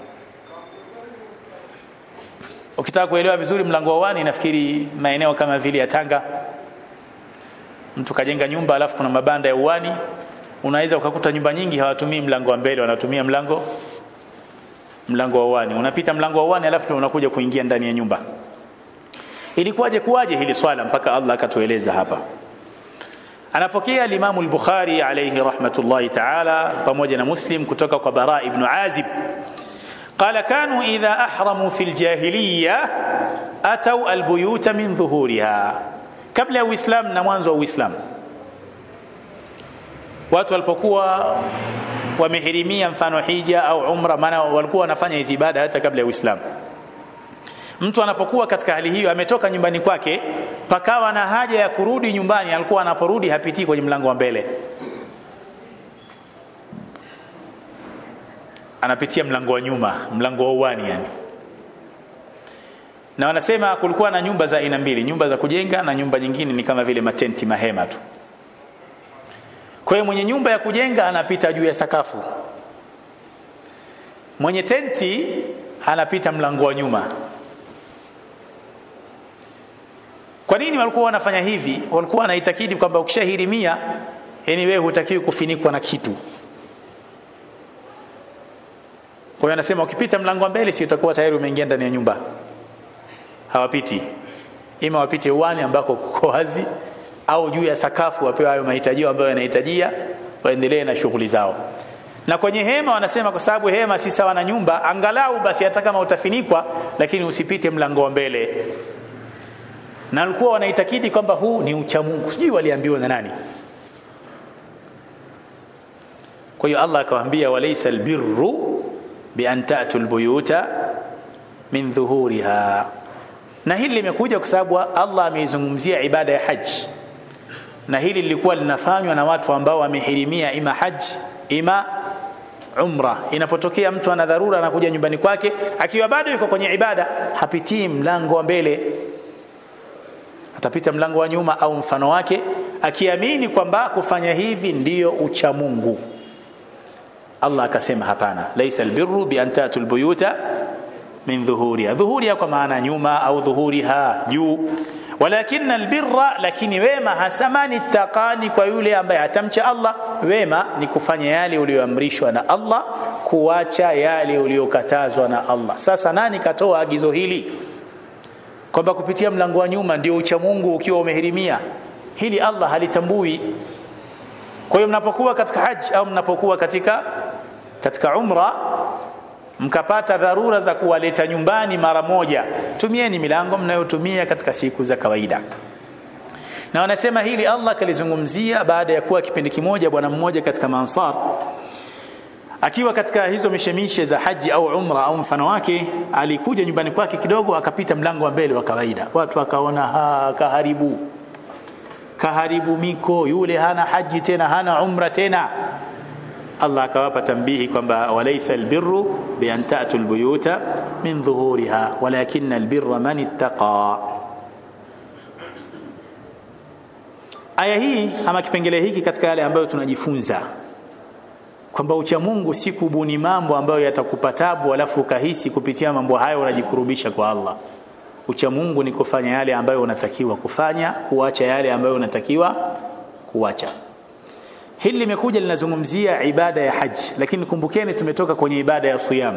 ukitaka kuelewa vizuri mlango wa uwani nafikiri maeneo kama vile ya Tanga mtu kajenga nyumba alafu kuna mabanda ya uwani unaweza ukakuta nyumba nyingi hawatumii mlango wa mbele wanatumia mlango mlango wa uwani unapita mlango wa uwani alafu ndio unakuja kuingia ndani ya nyumba ilikuwaje kuwaje hili swala mpaka Allah akatueleza hapa anapokea al-Imam al-Bukhari alayhi rahmatullahi ta'ala pamoja na Muslim kutoka kwa Bara ibn Azib قال كانوا إذا أحرموا في الجاهلية أتوا البيوت من ظهورها kabla ya Uislamu na mwanzo wa Uislamu watu walipokuwa wamehirimia mfano hija au umra maana walikuwa wanafanya hizi ibada hata kabla ya Uislamu mtu anapokuwa katika hali hiyo ametoka nyumbani kwake pakawa na haja ya kurudi nyumbani alikuwa anaporudi hapitii kwenye mlango wa mbele anapitia mlango wa nyuma mlango wa uwani yani na wanasema kulikuwa na nyumba za aina mbili nyumba za kujenga na nyumba nyingine ni kama vile matenti mahema tu kwa hiyo mwenye nyumba ya kujenga anapita juu ya sakafu mwenye tenti anapita mlango wa nyuma kwa nini walikuwa wanafanya hivi walikuwa wanaitakidi kwamba ukishahirimia yani wewe hutakiwi kufinikwa na kitu kwa hiyo anasema ukipita mlango wa mbele si utakuwa tayari umeingia ndani ya nyumba hawapiti ima wapite uwani ambako kuko wazi au juu ya sakafu wapewe hayo mahitaji ambayo yanahitajia waendelee na shughuli zao na kwenye hema wanasema kwa sababu hema si sawa na nyumba angalau basi hata kama utafinikwa lakini usipite mlango wa mbele na walikuwa wanaitakidi kwamba huu ni ucha Mungu sijui waliambiwa na nani kwa hiyo Allah akawaambia walaysa albirru bi an ta'tu albuyuta min dhuhuriha na hili limekuja kwa sababu Allah ameizungumzia ibada ya haji na hili lilikuwa linafanywa na watu ambao wamehirimia ima haji ima umra inapotokea mtu ana dharura anakuja nyumbani kwake akiwa bado yuko kwenye ibada hapitii mlango wa mbele atapita mlango wa nyuma au mfano wake akiamini kwamba kufanya hivi ndiyo ucha Mungu Allah akasema hapana laisa albirru bi an tatul buyuta min dhuhuriha dhuhuriha kwa maana nyuma au dhuhuriha juu walakin albirra lakini wema hasamani taqani kwa yule ambaye atamcha Allah wema ni kufanya yale uliyoamrishwa na Allah kuacha yale uliyokatazwa na Allah sasa nani katoa agizo hili kwamba kupitia mlango wa nyuma ndio ucha Mungu ukiwa umehirimia hili Allah halitambui kwa hiyo mnapokuwa katika haji au mnapokuwa katika katika umra mkapata dharura za kuwaleta nyumbani mara moja tumieni milango mnayotumia katika siku za kawaida na wanasema hili Allah kalizungumzia baada ya kuwa kipindi kimoja bwana mmoja katika mansar akiwa katika hizo mishemishe za haji au umra au mfano wake alikuja nyumbani kwake kidogo akapita mlango wa mbele wa kawaida watu wakaona ha kaharibu kaharibu miko yule hana haji tena hana umra tena Allah akawapa tambihi kwamba walaysa albirru bi an ta'tu albuyuta min dhuhuriha walakin albirra man ittaqa aya hii ama kipengele hiki katika yale ambayo tunajifunza kwamba ucha Mungu si kubuni mambo ambayo yatakupa tabu alafu ukahisi kupitia mambo hayo unajikurubisha kwa Allah ucha Mungu ni kufanya yale ambayo unatakiwa kufanya kuacha yale ambayo unatakiwa kuacha hili limekuja linazungumzia ibada ya haji lakini kumbukeni tumetoka kwenye ibada ya siyam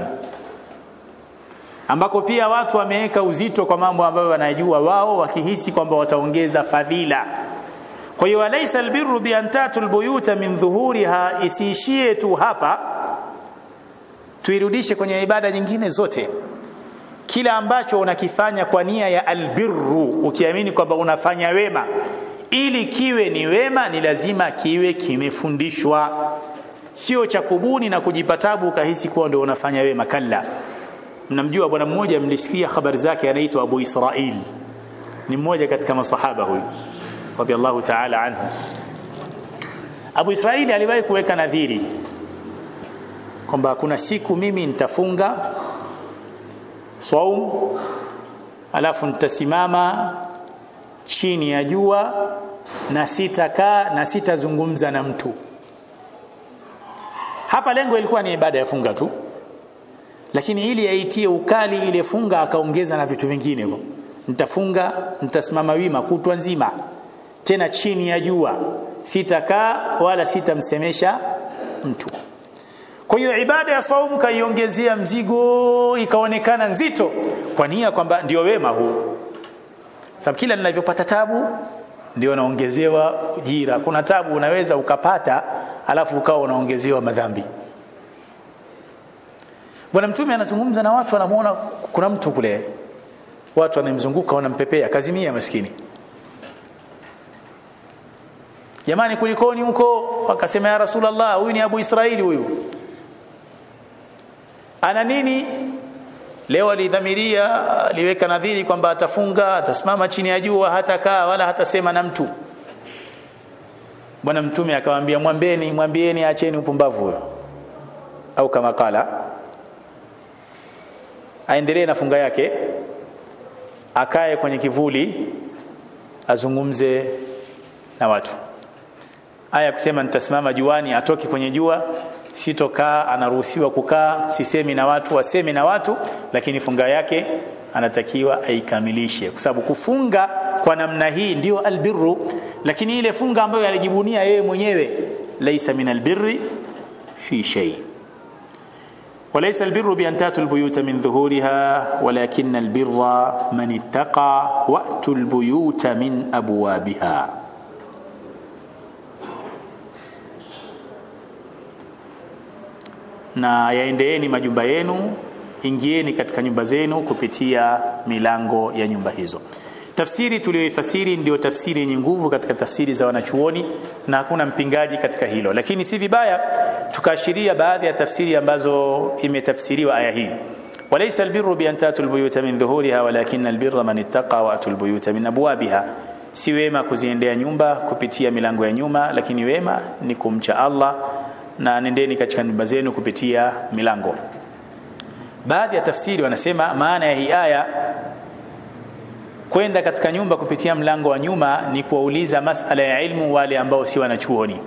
ambako pia watu wameweka uzito kwa mambo ambayo wanajua wao wakihisi kwamba wataongeza fadhila kwa hiyo alaysa albirru bi an tatul buyuta min dhuhuriha isiishie tu hapa tuirudishe kwenye ibada nyingine zote kila ambacho unakifanya kwa nia ya albirru ukiamini kwamba unafanya wema ili kiwe ni wema ni lazima kiwe kimefundishwa sio cha kubuni na kujipatabu ukahisi kuwa ndio unafanya wema kalla mnamjua bwana mmoja mlisikia habari zake anaitwa Abu Israil ni mmoja katika masahaba huyu radhiallahu ta'ala anhu Abu Israili aliwahi kuweka nadhiri kwamba kuna siku mimi nitafunga saum alafu nitasimama chini ya jua na sitakaa na sitazungumza na mtu hapa lengo ilikuwa ni ibada ya funga tu lakini ili aitie ukali ile funga akaongeza na vitu vingine nitafunga nitasimama wima kutwa nzima tena chini ya jua sitakaa wala sitamsemesha mtu kwa hiyo ibada ya saumu kaiongezea mzigo ikaonekana nzito kwa nia kwamba ndio wema huu sababu kila ninavyopata tabu ndio naongezewa jira kuna tabu unaweza ukapata alafu ukawa unaongezewa madhambi bwana mtume anazungumza na watu wanamuona kuna mtu kule watu wanamzunguka wanampepea kazimia maskini jamani kulikoni huko wakasema ya rasulullah huyu ni abu israili huyu ana nini leo alidhamiria aliweka nadhiri kwamba atafunga atasimama chini ya jua hatakaa wala hatasema na mtu bwana mtume akamwambia mwambeni mwambieni acheni upumbavu huyo au kama kala aendelee na funga yake akae kwenye kivuli azungumze na watu aya kusema nitasimama juani atoke kwenye jua sitokaa anaruhusiwa kukaa sisemi na watu wasemi na watu lakini funga yake anatakiwa aikamilishe kwa sababu kufunga kwa namna hii ndio albirru lakini ile funga ambayo alijibunia yeye mwenyewe laisa min albirri fi shay وليس البر بأن تأتوا البيوت من ظهورها ولكن البر من اتقى وأتوا البيوت من أبوابها na yaendeeni majumba yenu ingieni katika nyumba zenu kupitia milango ya nyumba hizo tafsiri tuliyoifasiri ndio tafsiri yenye nguvu katika tafsiri za wanachuoni na hakuna mpingaji katika hilo lakini si vibaya tukaashiria baadhi ya tafsiri ambazo imetafsiriwa aya hii walaysa albirru bi an tatul buyuta min dhuhuriha walakin albirra man ittaqa wa atul buyuta min abwabiha si wema kuziendea nyumba kupitia milango ya nyuma lakini wema ni kumcha Allah na nendeni katika nyumba zenu kupitia milango baadhi ya tafsiri wanasema maana ya hii aya kwenda katika nyumba kupitia mlango wa nyuma ni kuwauliza masala ya ilmu wale ambao si wanachuoni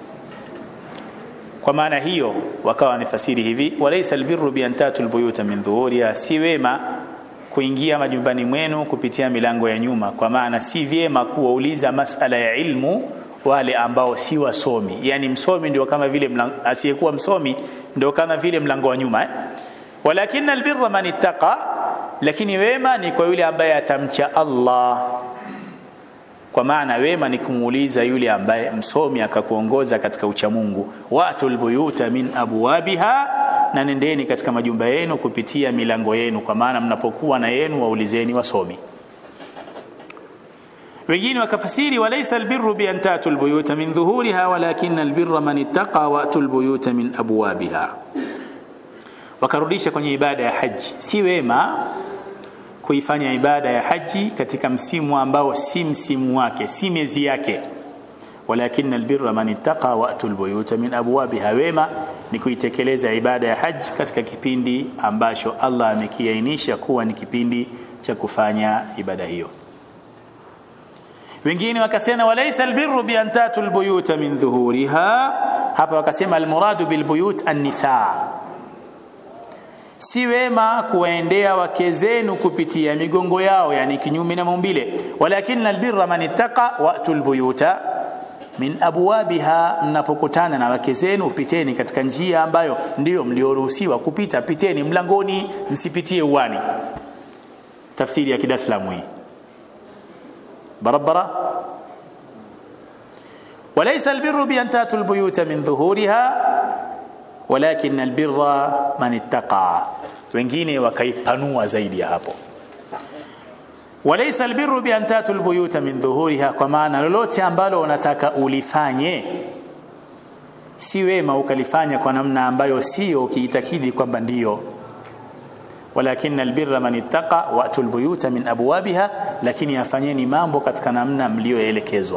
kwa maana hiyo wakawa wanafasiri hivi walaysa albirru bi an tatu albuyuta min dhuhuriha si wema kuingia majumbani mwenu kupitia milango ya nyuma kwa maana si vyema kuwauliza masala ya ilmu wale ambao si wasomi yani msomi ndio kama vile asiyekuwa msomi ndio kama vile mlango wa nyuma eh? walakin albirra man ittaqa lakini wema ni kwa yule ambaye atamcha Allah kwa maana wema ni kumuuliza yule ambaye msomi akakuongoza katika uchamungu watul buyuta min abwabiha na nendeni katika majumba yenu kupitia milango yenu kwa maana mnapokuwa na yenu waulizeni wasomi wengine wakafasiri walaysa albirru bi an tatu albuyuta min dhuhuriha walakin albirra man ittaqa wa atul buyuta min abwabiha wakarudisha kwenye ibada ya haji si wema kuifanya ibada ya haji katika msimu ambao si msimu wake si miezi yake walakin albirra man ittaqa wa atul buyuta min abwabiha wema ni kuitekeleza ibada ya haji katika kipindi ambacho Allah amekiainisha kuwa ni kipindi cha kufanya ibada hiyo wengine wakasema walaysa albirru bi an tatu albuyuta min dhuhuriha hapa wakasema almuradu bilbuyut an-nisaa si wema kuwaendea wake zenu kupitia migongo yao yani kinyume na maumbile walakin albirra man ittaqa wa'tul buyuta min abwabiha mnapokutana na wake zenu piteni katika njia ambayo ndiyo mlioruhusiwa kupita piteni mlangoni msipitie uwani tafsiri ya kidaslamu hii barabara وليس البر بأن تأتوا البيوت من ظهورها walakin albirra man ittaqa wengine wakaipanua zaidi ya hapo walaysa albirru bi an tatu albuyuta min dhuhuriha kwa maana lolote ambalo unataka ulifanye si wema ukalifanya kwa namna ambayo sio ukiitakidi kwamba ndiyo walakin albirra man ittaqa wa atul buyuta min abwabiha lakini afanyeni mambo katika namna mlioelekezwa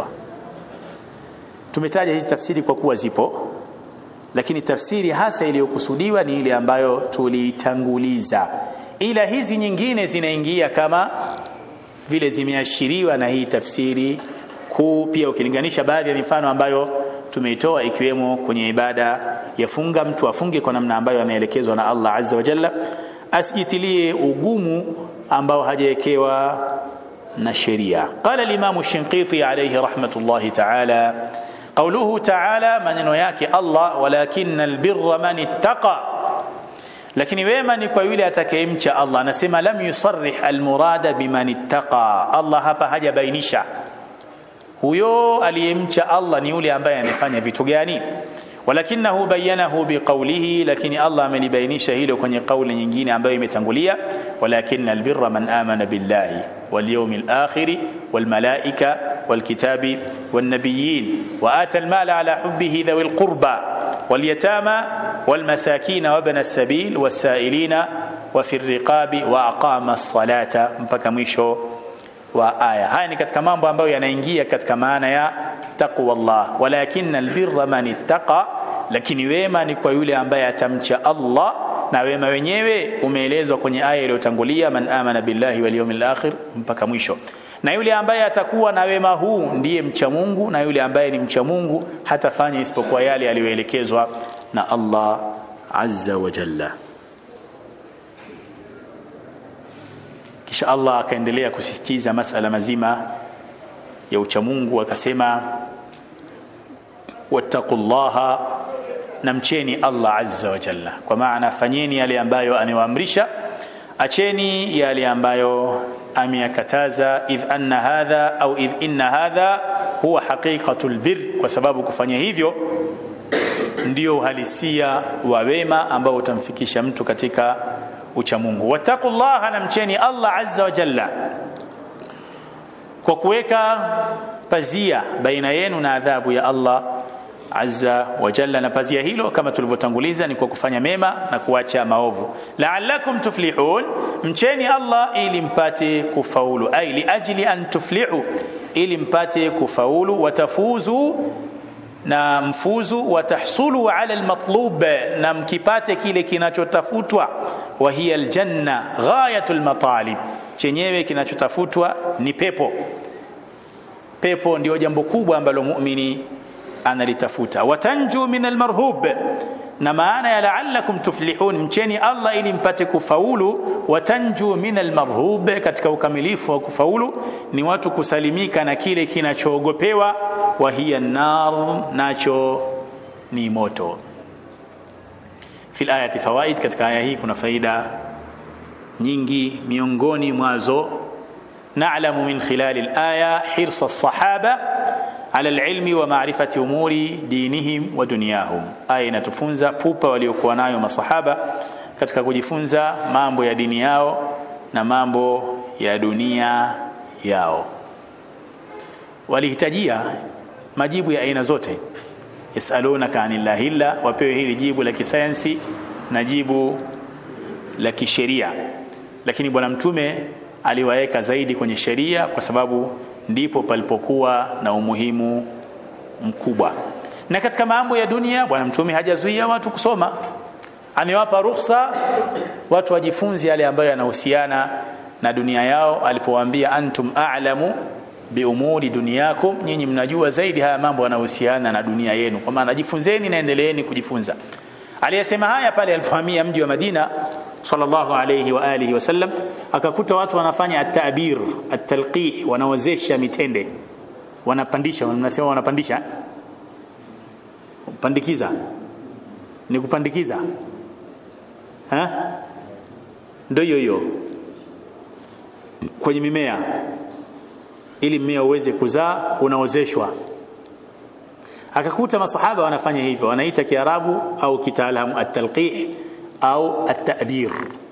tumetaja hizi tafsiri kwa kuwa zipo lakini tafsiri hasa iliyokusudiwa ni ile ambayo tuliitanguliza ila hizi nyingine zinaingia kama vile zimeashiriwa na hii tafsiri kuu pia ukilinganisha baadhi ya mifano ambayo tumeitoa ikiwemo kwenye ibada ya funga mtu afunge kwa namna ambayo ameelekezwa na Allah azza wa jalla asijitilie ugumu ambao hajawekewa na sheria qala al-imam shinqiti alayhi rahmatullahi ta'ala قوله تعالى maneno yake Allah walakin albirra man ittaqa lakini wema ni kwa yule atakayemcha Allah anasema lam yusarrih almurada biman ittaqa Allah hapa hajabainisha huyo aliyemcha Allah ni yule ambaye amefanya vitu gani walakinahu bayanahu biqawlihi lakini Allah amelibainisha hilo kwenye kauli nyingine ambayo imetangulia walakin albirra man amana billahi wal yawmil akhir wal malaika والكتاب والنبيين وآتى المال على حبه ذوي القربى واليتامى والمساكين وابن السبيل والسائلين وفي الرقاب وأقام الصلاة mpaka mwisho wa aya haya ni katika mambo ambayo yanaingia katika maana ya taqwa Allah walakin albirra man ittaqa lakini wema ni kwa yule ambaye atamcha Allah na wema wenyewe umeelezwa kwenye aya iliyotangulia man amana billahi wal yawmil akhir mpaka mwisho na yule ambaye atakuwa na wema huu ndiye mcha Mungu na yule ambaye ni mcha Mungu hatafanya isipokuwa yale aliyoelekezwa na Allah azza wa jalla kisha Allah akaendelea kusisitiza masala mazima ya uchamungu akasema wattaqullaha na mcheni Allah azza wa jalla kwa maana fanyeni yale ambayo amewaamrisha acheni yale ambayo ameyakataza idh anna hadha au idh inna hadha huwa haqiqatul bir kwa sababu kufanya hivyo ndio uhalisia wa wema ambao utamfikisha mtu katika uchamungu wattaqullaha na mcheni Allah azza wa jalla kwa kuweka pazia baina yenu na adhabu ya Allah azza wa jalla na pazia hilo kama tulivyotanguliza ni kwa kufanya mema na kuacha maovu la'allakum tuflihun mcheni Allah ili mpate kufaulu ai ajli an tuflihu ili mpate kufaulu watafuzu na mfuzu watahsulu ala almatlub na mkipate kile kinachotafutwa wa hiya aljanna ghayatul matalib chenyewe kinachotafutwa ni pepo pepo ndio jambo kubwa ambalo muumini analitafuta watanju min almarhub na maana ya la'allakum tuflihun mcheni Allah ili mpate kufaulu watanju min almarhub katika ukamilifu wa kufaulu ni watu kusalimika na kile kinachoogopewa wa hiya nar nacho ni moto fi alayati fawaid katika aya hii kuna faida nyingi miongoni mwazo na'lamu min khilal al-aya hirsa as-sahaba ala al-ilmi wa ma'rifati umuri dinihim wa dunyahum aya inatufunza pupa waliokuwa nayo masahaba katika kujifunza mambo ya dini yao na mambo ya dunia yao walihitajia majibu ya aina zote yasalunaka anillahi illa wapewe hili jibu la kisayansi na jibu la kisheria lakini bwana mtume aliwaweka zaidi kwenye sheria kwa sababu ndipo palipokuwa na umuhimu mkubwa na katika mambo ya dunia bwana mtume hajazuia watu kusoma amewapa ruhusa watu wajifunze yale ambayo yanahusiana na dunia yao alipowaambia antum a'lamu biumuri dunyakum nyinyi mnajua zaidi haya mambo yanayohusiana na dunia yenu kwa maana jifunzeni na endeleeni kujifunza aliyesema haya pale alipohamia mji wa Madina sallallahu alayhi wa alihi wasallam akakuta watu wanafanya at-ta'bir at-talqih wanaozesha mitende wanapandisha wanasema wanapandisha pandikiza ni kupandikiza ha ndio hiyo hiyo kwenye mimea ili mmea uweze kuzaa unaozeshwa akakuta masahaba wanafanya hivyo wanaita kiarabu au kitaalamu at-talqih au at-ta'bir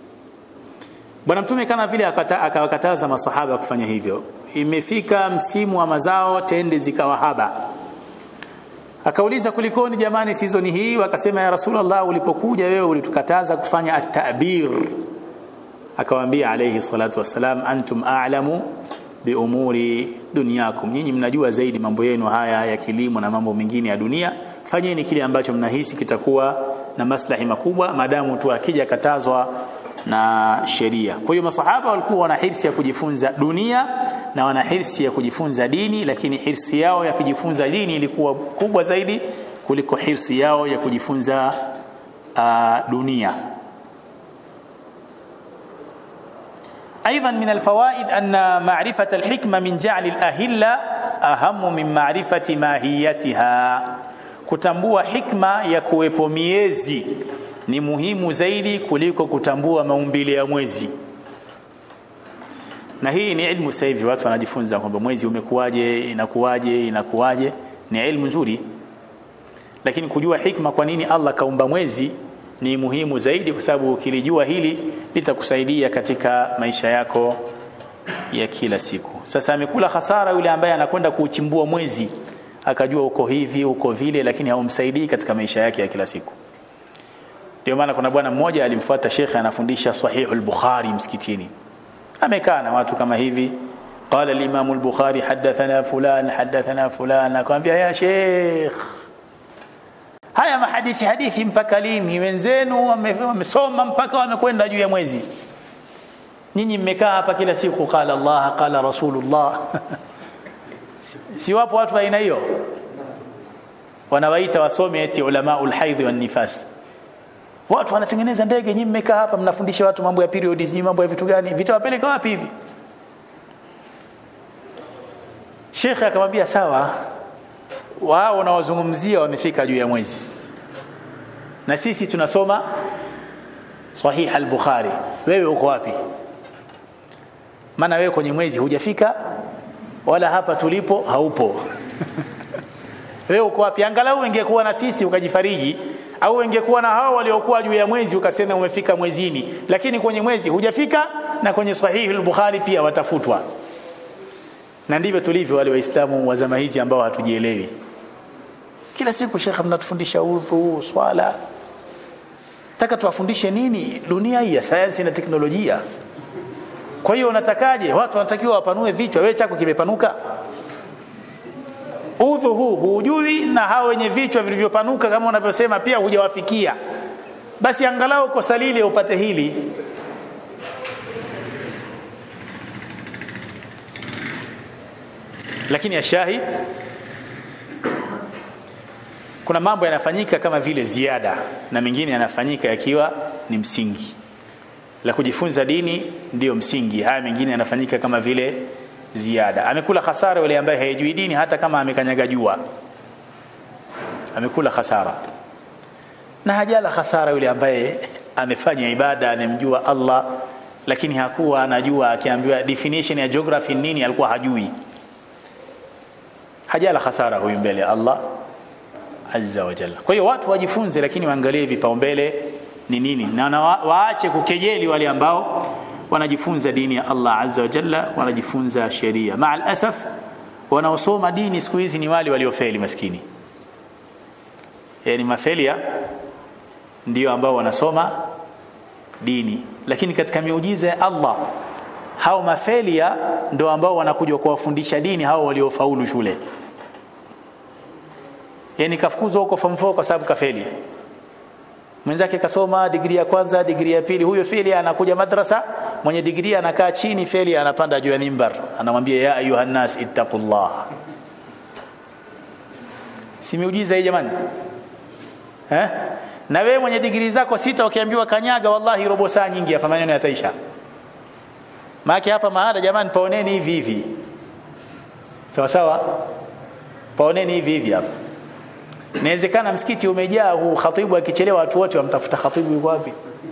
bwana mtume kama vile akawakataza masahaba kufanya hivyo imefika msimu wa mazao tende zikawa haba akauliza kulikoni jamani season hii wakasema ya rasulullah ulipokuja wewe ulitukataza kufanya at-ta'bir akawaambia alayhi salatu wassalam antum a'lamu biumuri dunyakum nyinyi mnajua zaidi mambo yenu haya ya kilimo na mambo mengine ya dunia fanyeni kile ambacho mnahisi kitakuwa na maslahi makubwa madamu tu akija katazwa na sheria kwa hiyo masahaba walikuwa wana hirsi ya kujifunza dunia na wana hirsi ya kujifunza dini lakini hirsi yao ya kujifunza dini ilikuwa kubwa zaidi kuliko hirsi yao ya kujifunza uh, dunia أيضا من الفوائد أن معرفة الحكمة من جعل الأهلة أهم من معرفة ماهيتها kutambua hikma ya kuwepo miezi ni muhimu zaidi kuliko kutambua maumbile ya mwezi na hii ni ilmu sasa hivi watu wanajifunza kwamba mwezi umekuwaje inakuwaje inakuwaje ni ilmu nzuri lakini kujua hikma kwa nini Allah kaumba mwezi ni muhimu zaidi kwa sababu ukilijua hili litakusaidia katika maisha yako ya kila siku sasa amekula hasara yule ambaye anakwenda kuuchimbua mwezi akajua uko hivi uko vile lakini haumsaidii katika maisha yake ya kila siku ndio maana kuna bwana mmoja alimfuata shekhe anafundisha sahihul bukhari msikitini amekaa na watu kama hivi قال الامام البخاري حدثنا فلان حدثنا فلان akamwambia ya sheikh haya mahadithi hadithi mpaka lini wenzenu wamesoma mpaka wamekwenda juu ya mwezi nyinyi mmekaa hapa kila siku qala Allah qala rasulullah si wapo watu wa aina hiyo wanawaita wasome eti ulamaul haidh wan nifas watu wanatengeneza ndege nyinyi mmekaa hapa mnafundisha watu mambo ya periods nyinyi mambo ya vitu gani vitawapeleka wapi hivi Sheikh akamwambia sawa wao wanawazungumzia wamefika juu ya mwezi na sisi tunasoma sahih al-bukhari wewe uko wapi maana wewe kwenye mwezi hujafika wala hapa tulipo haupo wewe uko wapi angalau ingekuwa na sisi ukajifariji au ingekuwa na hao waliokuwa juu ya mwezi ukasema umefika mwezini lakini kwenye mwezi hujafika na kwenye sahihi al-bukhari pia watafutwa na ndivyo tulivyo wale waislamu wa zama hizi ambao hatujielewi kila siku shekhe mnatufundisha udhu swala taka tuwafundishe nini dunia hii ya sayansi na teknolojia kwa hiyo unatakaje watu wanatakiwa wapanue vichwa wewe chako kimepanuka udhu huu hujui na hao wenye vichwa vilivyopanuka kama unavyosema pia hujawafikia basi angalau kosa lile upate hili lakini ashahid kuna mambo yanafanyika kama vile ziada na mengine yanafanyika yakiwa ni msingi la kujifunza dini ndiyo msingi haya mengine yanafanyika kama vile ziada amekula hasara yule ambaye haijui dini hata kama amekanyaga jua amekula hasara na hajala hasara yule ambaye amefanya ibada amemjua Allah lakini hakuwa anajua akiambiwa definition ya geography nini alikuwa hajui hajala hasara huyu mbele ya Allah azza wa jalla kwa hiyo watu wajifunze lakini waangalie vipaumbele ni nini na waache kukejeli wale ambao wanajifunza dini ya Allah azza wa jalla wanajifunza sheria maal asaf wanaosoma dini siku hizi ni wale waliofeli maskini yani mafelia ndio ambao wanasoma dini lakini katika miujiza ya Allah hao mafelia ndio ambao wanakuja kuwafundisha dini hao waliofaulu shule yani kafukuzwa huko form 4 kwa sababu kafeli mwenzake kasoma digrii ya kwanza digrii ya pili huyo feli anakuja madrasa mwenye digrii anakaa chini feli anapanda juu ya mimbar anamwambia ya ayuha nas ittaqullah si miujiza hii jamani eh na wewe mwenye digrii zako sita ukiambiwa kanyaga wallahi robo saa nyingi hapa maneno yataisha maana hapa maada jamani paoneni hivi hivi sawa sawa paoneni hivi hivi hapa inawezekana msikiti umejaa huu khatibu akichelewa watu wote wamtafuta khatibu yuko wapi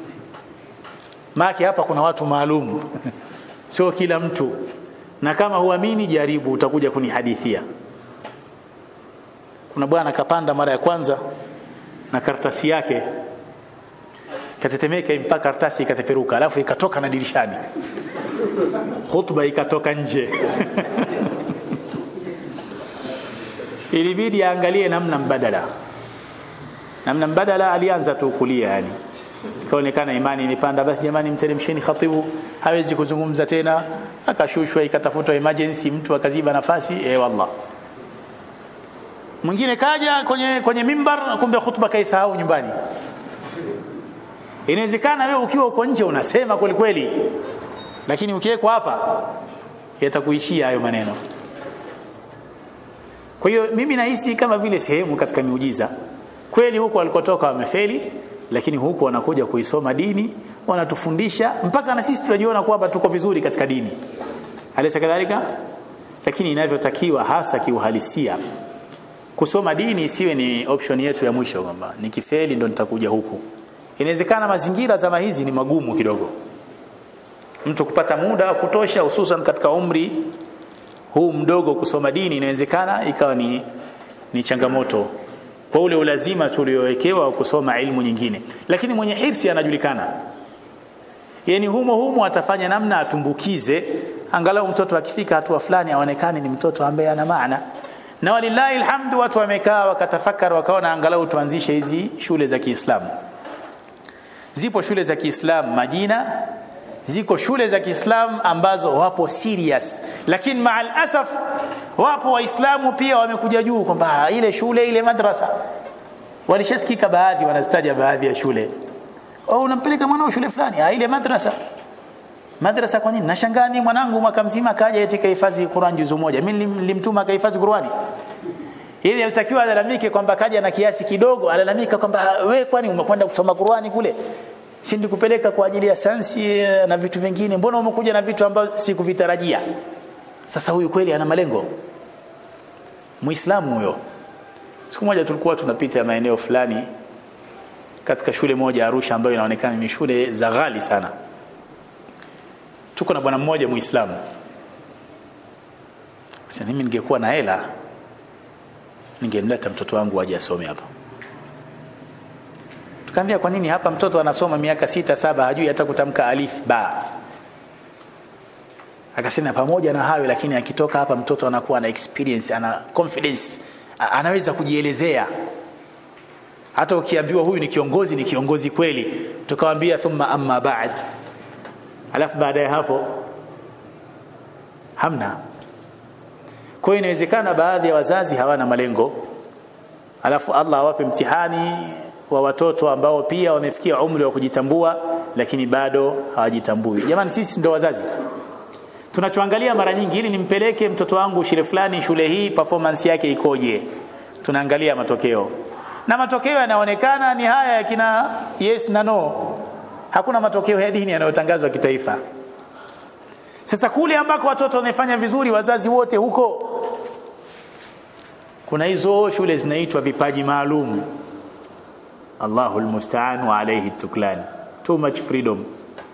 maki hapa kuna watu maalum sio kila mtu na kama huamini jaribu utakuja kunihadithia kuna bwana kapanda mara ya kwanza na karatasi yake katetemeka mpaka karatasi ikateperuka alafu ikatoka na dirishani khutba ikatoka nje ilibidi aangalie namna mbadala namna mbadala alianza tu kulia yani ikaonekana imani imepanda basi jamani mteremsheni khatibu hawezi kuzungumza tena akashushwa ikatafutwa emergency mtu akaziba nafasi eh wallah mwingine kaja kwenye kwenye mimbar kumbe khutba kaisahau nyumbani inawezekana wewe ukiwa uko nje unasema kweli kweli lakini ukiwekwa hapa yatakuishia hayo maneno kwa hiyo mimi nahisi kama vile sehemu katika miujiza kweli huko walikotoka wamefeli lakini huku wanakuja kuisoma dini wanatufundisha mpaka na sisi tunajiona kwamba tuko vizuri katika dini alisa kadhalika lakini inavyotakiwa hasa kiuhalisia kusoma dini isiwe ni option yetu ya mwisho kwamba nikifeli ndo nitakuja huku inawezekana mazingira zama hizi ni magumu kidogo mtu kupata muda wa kutosha hususan katika umri huu mdogo kusoma dini inawezekana ikawa ni, ni changamoto kwa ule ulazima tuliowekewa kusoma ilmu nyingine lakini mwenye hirsi anajulikana yani humo humo atafanya namna atumbukize angalau mtoto akifika hatua fulani aonekane ni mtoto ambaye ana maana na walillahi alhamdu watu wamekaa wakatafakari wakaona angalau tuanzishe hizi shule za Kiislamu zipo shule za Kiislamu majina ziko shule za Kiislamu ambazo wapo serious lakini maal asaf wapo waislamu pia wamekuja juu kwamba ile shule ile madrasa walishasikika baadhi wanazitaja baadhi ya shule au unampeleka mwanao shule fulani ah ile madrasa madrasa kwa nini nashangaa mimi mwanangu mwaka mzima kaja eti kahifadhi Qur'an juzu moja mimi nilimtuma kahifadhi Qur'ani ili alitakiwa alalamike kwamba kaja na kiasi kidogo alalamika kwamba we kwani umekwenda kusoma Qur'ani kule si ndikupeleka kwa ajili ya sayansi na vitu vingine mbona umekuja na vitu ambavyo sikuvitarajia sasa huyu kweli ana malengo muislamu huyo siku moja tulikuwa tunapita maeneo fulani katika shule moja Arusha ambayo inaonekana ni shule za ghali sana tuko na bwana mmoja muislamu sasa mimi ningekuwa na hela ningemleta mtoto wangu aje asome hapa tukamwambia kwa nini hapa mtoto anasoma miaka sita saba hajui hata kutamka alif ba akasema pamoja na hayo lakini akitoka hapa mtoto anakuwa na experience ana confidence anaweza kujielezea hata ukiambiwa huyu ni kiongozi ni kiongozi kweli tukamwambia thumma amma ba'd alafu baada ya hapo hamna kwa hiyo inawezekana baadhi ya wazazi hawana malengo alafu Allah awape mtihani wa watoto ambao pia wamefikia umri wa kujitambua lakini bado hawajitambui jamani sisi ndio wazazi tunachoangalia mara nyingi ili nimpeleke mtoto wangu shule fulani shule hii performance yake ikoje tunaangalia matokeo na matokeo yanaonekana ni haya ya kina yes na no hakuna matokeo ya dini yanayotangazwa kitaifa sasa kule ambako watoto wamefanya vizuri wazazi wote huko kuna hizo shule zinaitwa vipaji maalum Allahu almusta'an wa alayhi tuklan too much freedom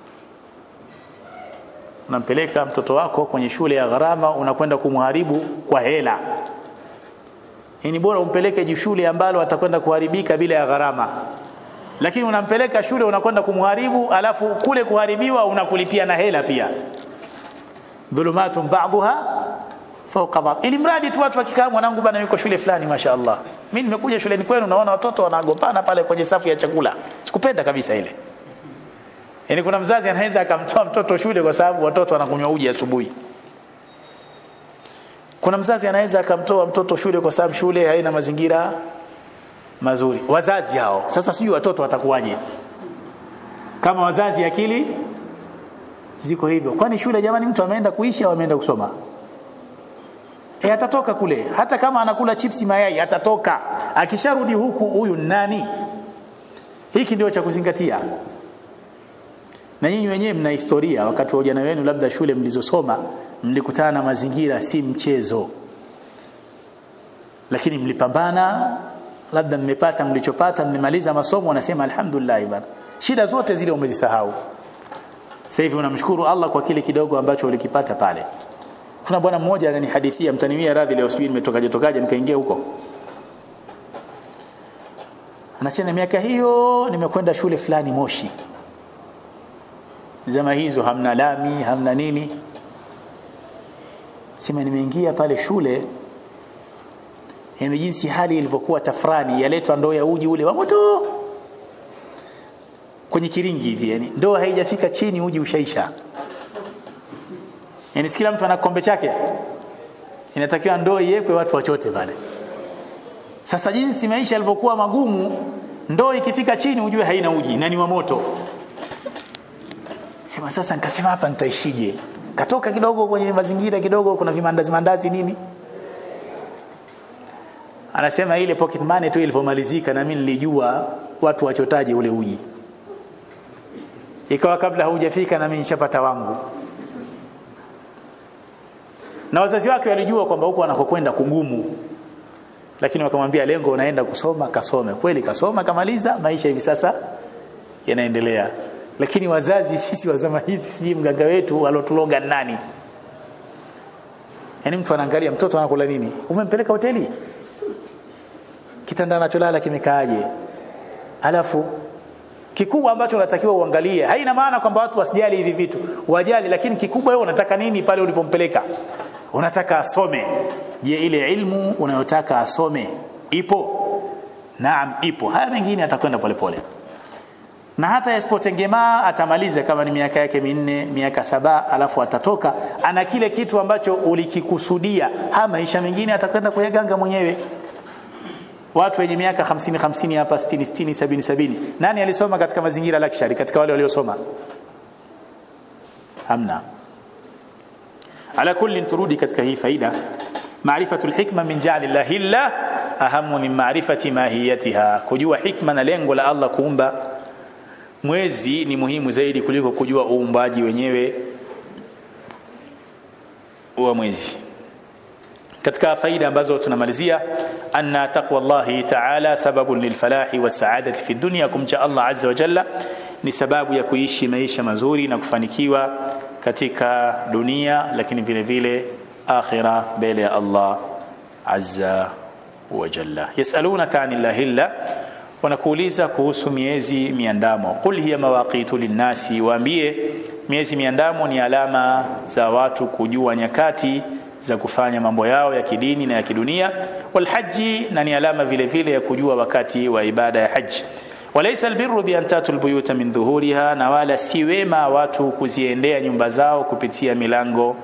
unampeleka mtoto wako kwenye shule ya gharama unakwenda kumharibu kwa hela ni bora umpeleke shule ambalo atakwenda kuharibika bila ya gharama lakini unampeleka shule unakwenda kumharibu alafu kule kuharibiwa unakulipia na hela pia dhulumatun ba'daha fawqa ba'd ili mradi tu watu wakikaa mwanangu bana yuko shule fulani mashaallah mimi nimekuja shuleni kwenu naona watoto wanagombana pale kwenye safu ya chakula sikupenda kabisa ile yani kuna mzazi anaweza akamtoa mtoto shule kwa sababu watoto wanakunywa uji asubuhi kuna mzazi anaweza akamtoa mtoto shule kwa sababu shule haina mazingira mazuri wazazi hao sasa sijui watoto watakuwaje kama wazazi akili ziko hivyo kwani shule jamani mtu ameenda kuishi au ameenda kusoma e, atatoka kule hata kama anakula chipsi mayai atatoka akisharudi huku huyu nani hiki ndio cha kuzingatia na nyinyi wenyewe mna historia wakati wa ujana wenu labda shule mlizosoma mlikutana na mazingira si mchezo lakini mlipambana labda mmepata mlichopata mmemaliza masomo unasema alhamdulillah bana shida zote zile umezisahau sasa hivi unamshukuru Allah kwa kile kidogo ambacho ulikipata pale kuna bwana mmoja ananihadithia mtaniwia radhi leo sijui nimetokaje tokaje nikaingia huko anasema miaka hiyo nimekwenda shule fulani Moshi zama hizo hamna lami hamna nini sema nimeingia pale shule yani jinsi hali ilivyokuwa tafrani yaletwa ndoo ya uji ule wa moto kwenye kiringi hivi yani ndoo haijafika chini uji ushaisha yani kila mtu ana kombe chake inatakiwa ndoo iwekwe watu wachote pale sasa jinsi maisha yalivyokuwa magumu ndoo ikifika chini ujue haina uji na ni wa moto sema sasa nikasema hapa nitaishije katoka kidogo kwenye mazingira kidogo kuna vimandazi mandazi nini anasema ile pocket money tu ilivyomalizika na mimi nilijua watu wachotaje ule uji ikawa kabla haujafika na mimi nishapata wangu na wazazi wake walijua kwamba huko anakokwenda kugumu lakini wakamwambia lengo unaenda kusoma kasome kweli kasoma kamaliza maisha hivi sasa yanaendelea lakini wazazi sisi wa zama hizi sijui mganga wetu alotuloga nani yani mtu anaangalia mtoto anakula nini umempeleka hoteli kitanda anacholala kimekaaje alafu kikubwa ambacho unatakiwa uangalie haina maana kwamba watu wasijali hivi vitu wajali lakini kikubwa wewe unataka nini pale ulipompeleka unataka asome je ile ilmu unayotaka asome ipo naam ipo haya mengine atakwenda polepole na hata yasipotengemaa atamaliza kama ni miaka yake minne miaka saba alafu atatoka ana kile kitu ambacho ulikikusudia ha maisha mengine atakwenda kuyaganga mwenyewe watu wenye miaka 50 50 hapa 60 60 70 70 nani alisoma katika mazingira luxury katika wale waliosoma hamna ala kulli turudi katika hii faida maarifatu alhikma min ja'li llahi illa ahamu min ma'rifati mahiyatiha kujua hikma na lengo la Allah kuumba mwezi ni muhimu zaidi kuliko kujua uumbaji wenyewe wa mwezi katika faida ambazo tunamalizia anna taqwallahi ta'ala sababun lilfalahi wasaadati fi dunya kumcha Allah azza wa jalla ni sababu ya kuishi maisha mazuri na kufanikiwa katika dunia lakini vile vile akhira mbele ya Allah azza wa jalla yasalunaka anillahi illa wanakuuliza kuhusu miezi miandamo qul hiya mawaqitu linnasi waambie miezi miandamo ni alama za watu kujua nyakati za kufanya mambo yao ya kidini na ya kidunia walhaji na ni alama vile vile ya kujua wakati wa ibada ya haji walaysa albirru bi an tatul buyuta min dhuhuriha na wala si wema watu kuziendea nyumba zao kupitia milango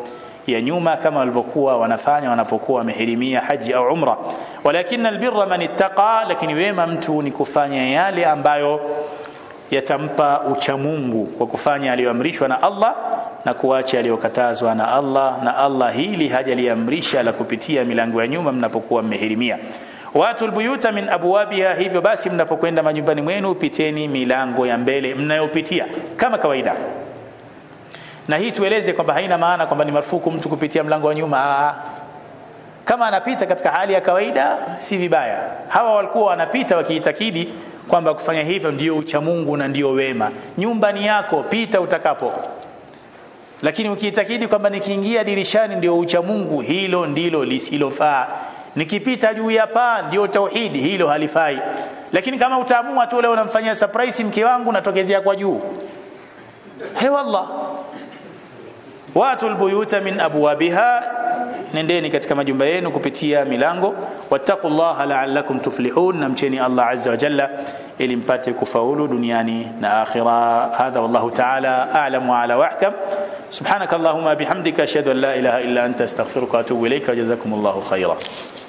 ya nyuma kama walivyokuwa wanafanya wanapokuwa wamehirimia haji au umra walakin albirra man ittaqa lakini wema mtu ni kufanya yale ambayo yatampa uchamungu kwa kufanya aliyoamrishwa na Allah na kuacha aliyokatazwa na Allah na Allah hili hajaliamrisha la kupitia milango ya nyuma mnapokuwa mmehirimia watu albuyuta min abwabiha hivyo basi mnapokwenda majumbani mwenu piteni milango ya mbele mnayopitia kama kawaida na hii tueleze kwamba haina maana kwamba ni marufuku mtu kupitia mlango wa nyuma Aa. kama anapita katika hali ya kawaida si vibaya hawa walikuwa wanapita wakiitakidi kwamba kufanya hivyo ndio uchamungu na ndio wema nyumba ni yako pita utakapo lakini ukiitakidi kwamba nikiingia dirishani ndio uchamungu hilo ndilo lisilofaa nikipita juu ya paa ndio tauhidi hilo halifai lakini kama utaamua tu leo unamfanyia surprise mke wangu natokezea kwa juu he wallah watu albuyuta min abwabiha nendeni katika majumba yenu kupitia milango wattaqullaha la'allakum tuflihun namcheni Allah azza wa jalla ili mpate kufaulu duniani na akhira hadha wallahu ta'ala a'lam wa ala wahkam subhanakallahumma bihamdika ashhadu an la ilaha illa anta astaghfiruka wa atubu ilayka jazakumullahu khairan